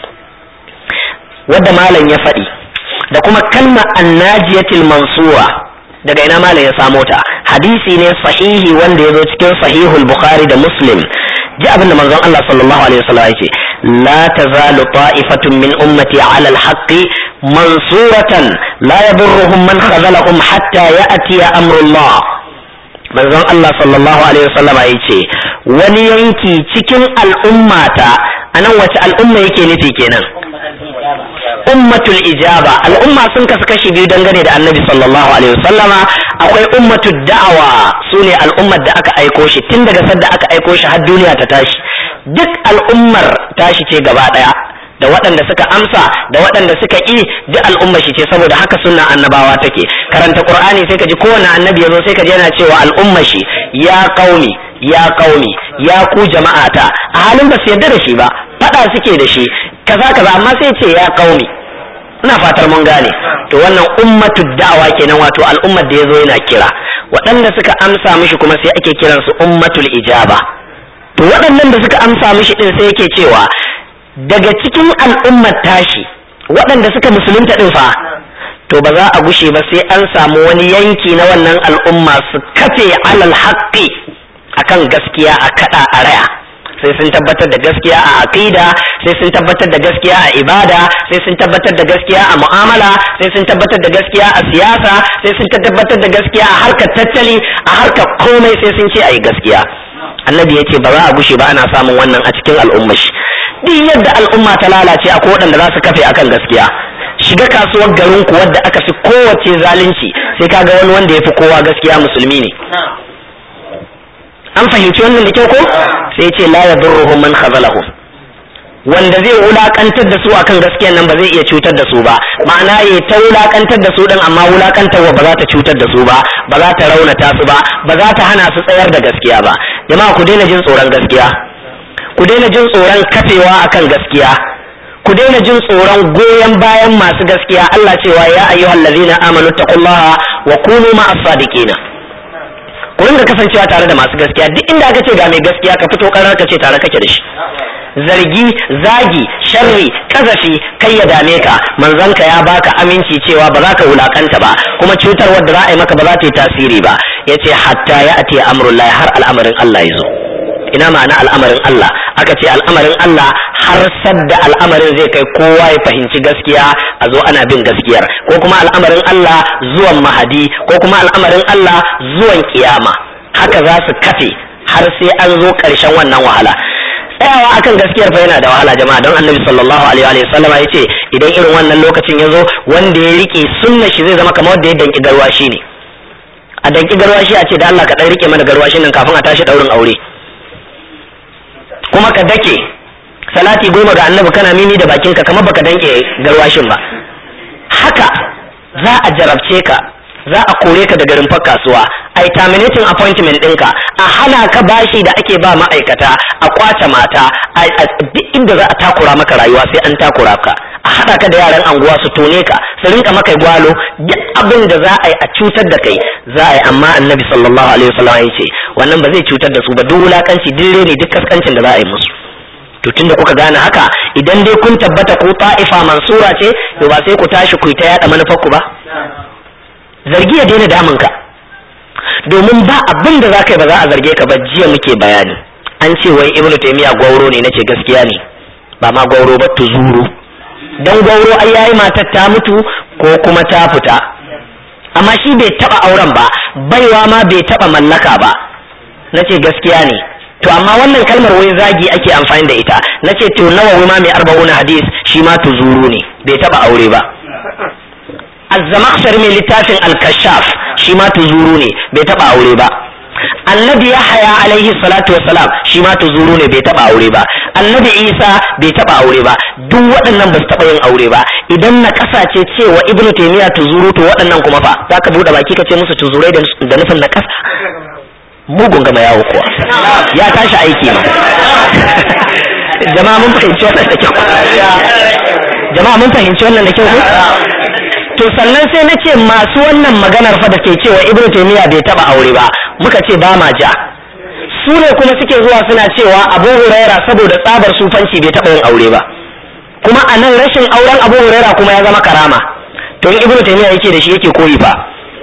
Speaker 1: wadda malam ya faɗi da kuma kalma annajiyatil mansura daga ina malam ya samo ta hadisi ne sahihi wanda ya zo cikin sahihul bukhari da muslim ji abin da manzon Allah sallallahu alaihi wasallam yake la tazalu ta'ifatun min ummati ala alhaqqi mansuratan la yadurruhum man khazalahum hatta ya'ti amrullah manzon Allah sallallahu alaihi wasallam yace wani yanki cikin al'ummata anan wace al'umma yake nufi kenan ummatul ijaba al'umma sun kasu kashi biyu dangane da annabi sallallahu alaihi wasallama akwai ummatul da'awa su ne al'ummar da aka aiko shi tun daga sadda aka aiko shi har duniya ta tashi duk al'ummar tashi ce gaba daya da waɗanda suka amsa da waɗanda suka ƙi duk al'ummar shi ce saboda haka sunna annabawa take karanta qur'ani sai ka ji kowane annabi yazo sai ka ji yana cewa al'ummar shi ya qaumi ya qaumi ya ku jama'ata a halin ba su yarda da shi ba fada suke da shi kaza kaza amma sai ce ya qaumi ina fatar mun gane to wannan ummatu da'awa kenan wato al'ummar da yazo yana kira waɗanda suka amsa mishi kuma sai ake kiransu ummatul ijaba to waɗannan da suka amsa mishi din sai yake cewa daga cikin al'ummar tashi waɗanda suka musulunta ɗin fa to ba za a gushe ba sai an samu wani yanki na wannan al'umma su kafe alal haƙƙi akan gaskiya a kaɗa a raya sai sun tabbatar da gaskiya a aqida sai sun tabbatar da gaskiya a ibada sai sun tabbatar da gaskiya a mu'amala sai sun tabbatar da gaskiya a siyasa sai sun tabbatar da gaskiya a harkar tattali a harkar komai sai sun ce a yi gaskiya annabi ya ce ba za a gushe ba ana samun wannan a cikin al'ummar shi duk yadda al'umma ta lalace akwai waɗanda za su kafe akan gaskiya shiga kasuwar garin ku wadda aka fi kowace zalunci sai kaga wani wanda ya fi kowa gaskiya musulmi ne an fahimci wannan da kyau ko sai ce la yadurruhum man khazalahum wanda zai wulakantar da su akan gaskiyan nan ba zai iya cutar da su ba ma'ana ya ta wulakantar da su din amma wulakantarwa ba za ta cutar da su ba ba za ta raunata su ba ba za ta hana su tsayar da gaskiya ba jama'a ku daina jin tsoron gaskiya ku daina jin tsoron kafewa akan gaskiya ku daina jin tsoron goyon bayan masu gaskiya Allah cewa ya ayyuhal ladzina amanu taqullaha wa kunu ma'as sadiqina ku ringa kasancewa tare da masu gaskiya duk inda aka ce ga mai gaskiya ka fito karar ka ce tare kake da shi zargi zagi sharri kazafi kai ya dame ka manzanka ya baka aminci cewa ba za ka wulakanta ba kuma cutar wadda za a yi maka ba za ta yi tasiri ba yace hatta ya ati amrullahi har al'amarin Allah ya zo ina ma'ana al'amarin Allah aka ce al'amarin Allah har sadda al'amarin zai kai kowa ya fahimci gaskiya a zo ana bin gaskiyar ko kuma al'amarin Allah zuwan mahadi ko kuma al'amarin Allah zuwan kiyama haka za su kafe har sai an zo ƙarshen wannan wahala tsayawa akan gaskiyar fa yana da wahala jama'a don annabi sallallahu alaihi wa sallam ya ce idan irin wannan lokacin ya zo wanda ya rike sunna shi zai zama kamar wanda ya danki garwashi ne a danki garwashi a ce da Allah ka dan rike mana garwashin nan kafin a tashi daurin aure kuma ka dake salati goma ga annabi kana mimi da bakinka kamar baka danke garwashin ba haka za a jarabce ka za a kore ka daga rumfar kasuwa a yi terminating appointment ɗinka a hana ka bashi da ake ba ma'aikata a kwace mata a duk inda za a takura maka rayuwa sai an takura ka a haɗa ka da yaran anguwa su tone ka su rinka maka gwalo duk abin da za a yi a cutar da kai za a yi amma annabi sallallahu alaihi wasallam ya ce wannan ba zai cutar da su ba duk wulakanci duk ne duk kaskancin da za a yi musu to tunda kuka gane haka idan dai kun tabbata ko ta'ifa mansura ce to ba sai ku tashi ku ta yada manufar ku ba zargi ya daina damun ka domin ba abin da za ka yi ba za a zarge ka ba jiya muke bayani an ce wai ibnu taymiya gwauro ne nace gaskiya ne ba ma gwauro ba tuzuru dan gwauro ai yayi matar ta mutu ko kuma ta fita amma shi bai taba auren ba baiwa ma bai taba mallaka ba nace gaskiya ne to amma wannan kalmar wai zagi ake amfani da ita nace to nawa ma mai arba'una hadis shi ma tuzuru ne bai taba aure ba az-zamakhshari mai littafin al-kashaf shi ma tuzuru ne bai taba aure ba annabi yahaya alaihi salatu wassalam shi ma tuzuru ne bai taba aure ba annabi isa bai taba aure ba duk waɗannan ba su taba yin aure ba idan na kasace cewa ibnu taymiya tuzuru to waɗannan kuma fa zaka bude baki ka ce musu tuzurai da nufin na kasa mugun gama yawo kuwa ya tashi aiki ma jama'a mun fahimci wannan da kyau jama'a mun fahimci wannan da kyau ko to sannan sai na ce masu wannan maganar fa da ke cewa ibnu taymiya bai taba aure ba muka ce ba ma ja su ne kuma suke zuwa suna cewa abu huraira saboda tsabar sufanci bai taba yin aure ba kuma a nan rashin auren abu huraira kuma ya zama karama to in ibnu taymiya yake da shi yake koyi fa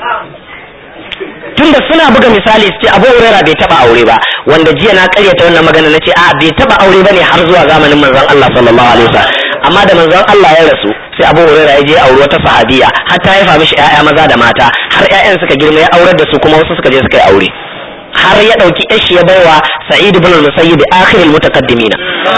Speaker 1: tunda suna buga misali su ce abu huraira bai taba aure ba wanda jiya na karyata wannan magana na ce a bai taba aure ba ne har zuwa zamanin manzon Allah sallallahu alaihi wasallam amma da manzon Allah ya rasu sai abu huraira ya je aure wata sahabiya har ta haifa mishi ƴaƴa maza da mata har ƴaƴan suka girma ya aurar da su kuma wasu suka je suka yi aure har ya ɗauki yashi ya baiwa sa'id ibn al-musayyib akhirul mutaqaddimina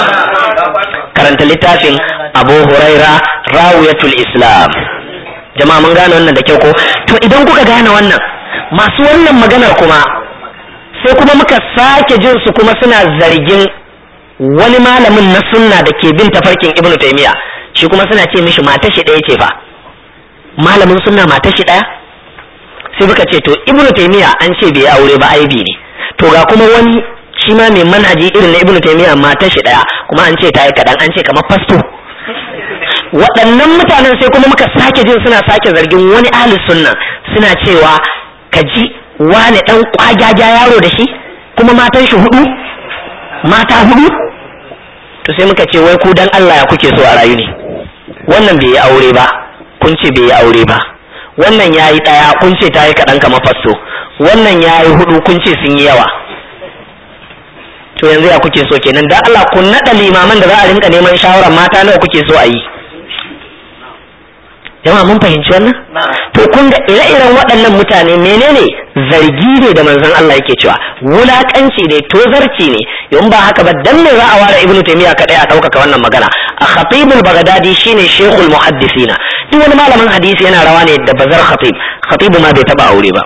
Speaker 1: karanta littafin abu huraira rawiyatul islam jama'a mun gane wannan da kyau ko to idan kuka gane wannan masu wannan maganar kuma sai kuma muka sake jin su kuma suna zargin wani malamin na sunna da ke bin tafarkin ibnu taymiya shi kuma suna ce mishi mata shi ɗaya ce fa malamin sunna mata shi ɗaya sai muka ce to ibnu taymiya an ce bai aure ba aibi ne to ga kuma wani shi ma mai manhaji irin na ibnu taymiya mata shi ɗaya kuma an ce ta yi kaɗan an ce kamar fasto waɗannan mutanen sai kuma muka sake jin suna sake zargin wani ahli sunna suna cewa ka ji wane ɗan ƙwagyaja yaro da shi kuma matan shi hudu mata hudu to sai muka ce wai ku dan Allah ya kuke so a rayu ne wannan bai yi aure ba kun ce bai yi aure ba wannan ya yi ɗaya kun ce ta yi kaɗan kama fasto wannan ya yi hudu kun ce sun yi yawa to yanzu ya kuke so kenan dan Allah kun naɗa limaman da za a rinka neman shawarar mata nawa kuke so a yi jama'a mun fahimci wannan to kun ga ire-iren waɗannan mutane menene zargi ne da manzon Allah yake cewa wulakanci ne tozarci ne in ba haka ba dan me za a ware ibnu taymiya kadai a ɗaukaka wannan magana a khatibul bagdadi shine shekul muhaddisina duk wani malamin hadisi yana rawa ne da bazar khatib khatibu ma bai taba aure ba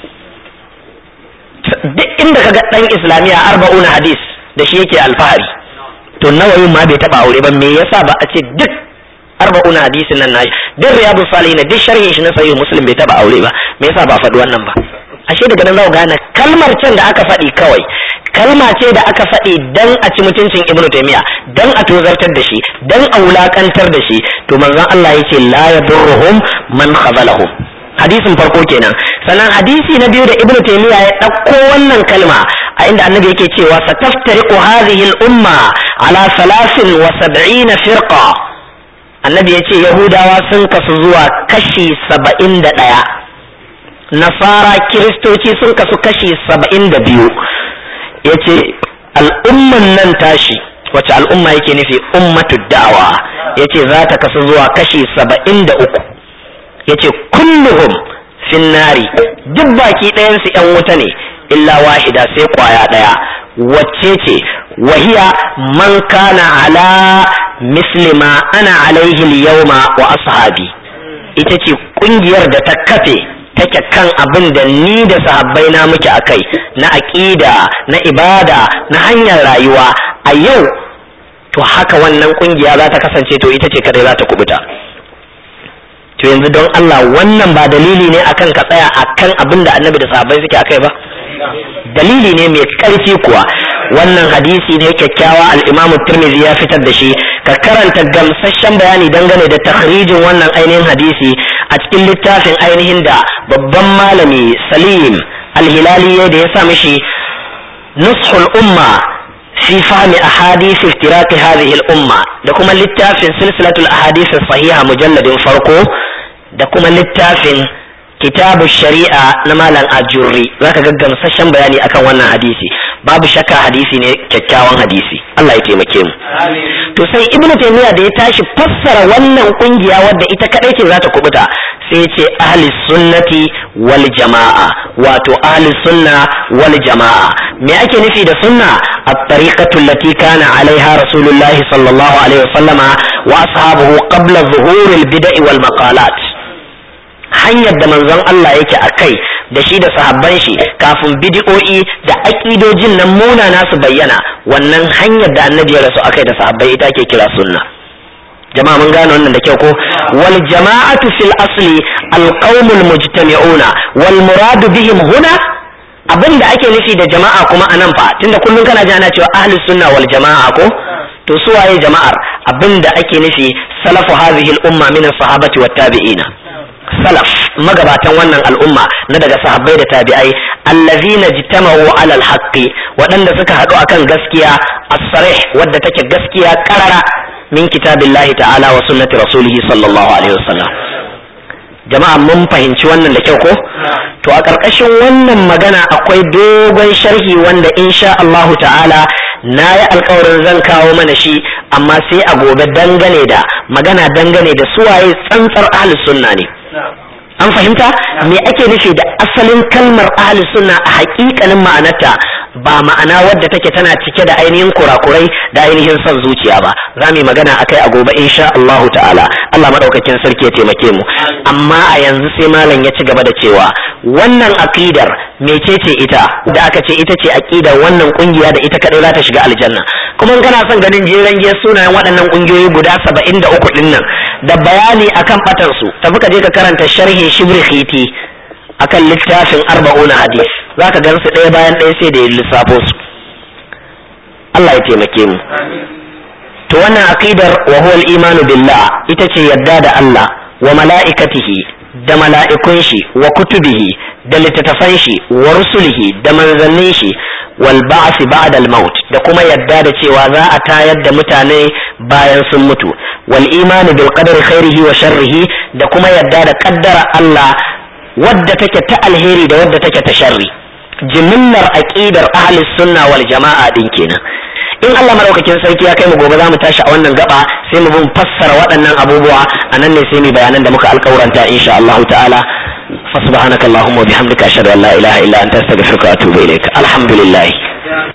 Speaker 1: duk inda kaga dan islamiya arba'una hadis da shi yake alfahari to nawayin ma bai taba aure ba me yasa ba a ce duk arba'una hadisin nan nashi duk riyadu salihin duk sharhin shi na sahih muslim bai taba aure ba me yasa ba faɗi wannan ba ashe daga nan za ku gane kalmar can da aka faɗi kawai kalma ce da aka faɗi dan a ci mutuncin ibnu taymiya dan a tozartar da shi dan a wulakantar da shi to manzon Allah yace la yadurruhum man khazalahum hadisin farko kenan sannan hadisi na biyu da ibnu taymiya ya ɗauko wannan kalma a inda annabi yake cewa sataftariqu hadhihi al-umma ala 73 firqa annabi ya ce yahudawa sun kasu zuwa kashi saba'in da ɗaya nasara kiristoci sun kasu kashi saba'in da biyu ya ce al'umman nan tashi wace al'umma yake nufi ummatu da'awa ya ce za ta kasu zuwa kashi saba'in da uku ya ce kulluhum finnari duk baki ɗayansu ‘yan wuta ne illa wahida sai kwaya ɗaya wacce ce wahiya man kana ala mislima ana alaihi yauma wa ashabi ita ce kungiyar da ta kafe take kan abin da ni da sahabbai na muke akai na aqida na ibada na hanyar rayuwa a yau to haka wannan kungiya za ta kasance to ita ce kadai za ta kubuta to yanzu don Allah wannan ba dalili ne akan ka tsaya akan abin da annabi da sahabbai suke akai ba dalili ne mai ƙarfi kuwa wannan hadisi ne kyakkyawa al-imamu tirmidhi ya fitar da shi ka karanta gamsasshen bayani dangane da takhrijin wannan ainihin hadisi a cikin littafin ainihin da babban malami salim al-hilali da ya sa mishi nushul umma fi fahmi ahadith iftiraqi hadhihi al-umma da kuma littafin silsilatul ahadith sahiha mujalladin farko da kuma littafin kitabu shari'a na malam ajurri zaka ga gamsashen bayani akan wannan hadisi babu shakka hadisi ne kyakkyawan hadisi Allah ya taimake mu to sai ibnu taymiya da ya tashi fassara wannan kungiya wadda ita kadai ce za ta kubuta sai ya ce ahli sunnati wal jama'a wato ahli sunna wal jama'a me ake nufi da sunna at-tariqatu allati kana alaiha rasulullah sallallahu alaihi wasallama wa ashabuhu qabla zuhur al-bid'i wal maqalat hanyar da manzon Allah yake a kai da shi da sahabban shi kafin bidi'o'i da aƙidojin nan munana su bayyana wannan hanyar da annabi ya rasu akai da sahabbai ita ke kira sunna jama'a mun gane wannan da kyau ko wal jama'atu fil asli al qaumul mujtami'una wal muradu bihim huna abin da ake nufi da jama'a kuma anan fa tunda kullun kana ji ana cewa ahli sunna wal jama'a ko to su waye jama'ar abin da ake nufi salafu hadhihi al umma min as-sahabati wat tabi'ina salaf magabatan wannan al'umma na daga sahabbai da tabi'ai allazina jitama'u ala alhaqi waɗanda suka haɗu akan gaskiya as-sarih wadda take gaskiya karara min kitabillahi ta'ala wa sunnati rasulihi sallallahu alaihi wasallam jama'a mun fahimci wannan da kyau ko to a ƙarƙashin wannan magana akwai dogon sharhi wanda insha Allahu ta'ala na yi alkawarin zan kawo mana shi amma sai a gobe dangane da magana dangane da suwaye tsantsar ahlus sunna ne an fahimta me ake nufi da asalin kalmar ahli sunna a hakikanin ma'anarta ba ma'ana wadda take tana cike da ainihin kurakurai da ainihin son zuciya ba za mu yi magana akai a gobe insha Allahu ta'ala Allah madaukakin sarki ya taimake mu amma a yanzu sai malam ya ci gaba da cewa wannan aqidar mecece ita da aka ce ita ce aqidar wannan kungiya da ita kadai za ta shiga aljanna kuma kana son ganin jiran giyar sunayen waɗannan kungiyoyi guda saba'in da uku ɗin nan da bayani akan batansu tafi ka je ka karanta sharhin shibri khiti akan littafin arba'una hadis za ka gan su ɗaya bayan ɗaya sai da ya lissafo su Allah ya taimake mu to wannan aqidar wa huwa al-imanu billah ita ce yadda da Allah wa mala'ikatihi da mala'ikun shi wa kutubihi da littattafan shi wa rusulihi da manzannin shi wal ba'si ba'da al maut da kuma yadda da cewa za a tayar da mutane bayan sun mutu wal imanu bil qadari khairihi wa sharrihi da kuma yadda da kaddara Allah wadda take ta alheri da wadda take ta sharri jimillar aqidar ahli sunna wal jama'a din kenan in Allah madaukakin sarki ya kai mu gobe za mu tashi a wannan gaba sai mu bin fassara waɗannan abubuwa a nan ne sai mu bayanan da muka alƙawuranta insha Allah ta'ala fa subhanakallahumma wa bihamdika ashhadu an la ilaha illa anta astaghfiruka wa atubu ilaik alhamdulillah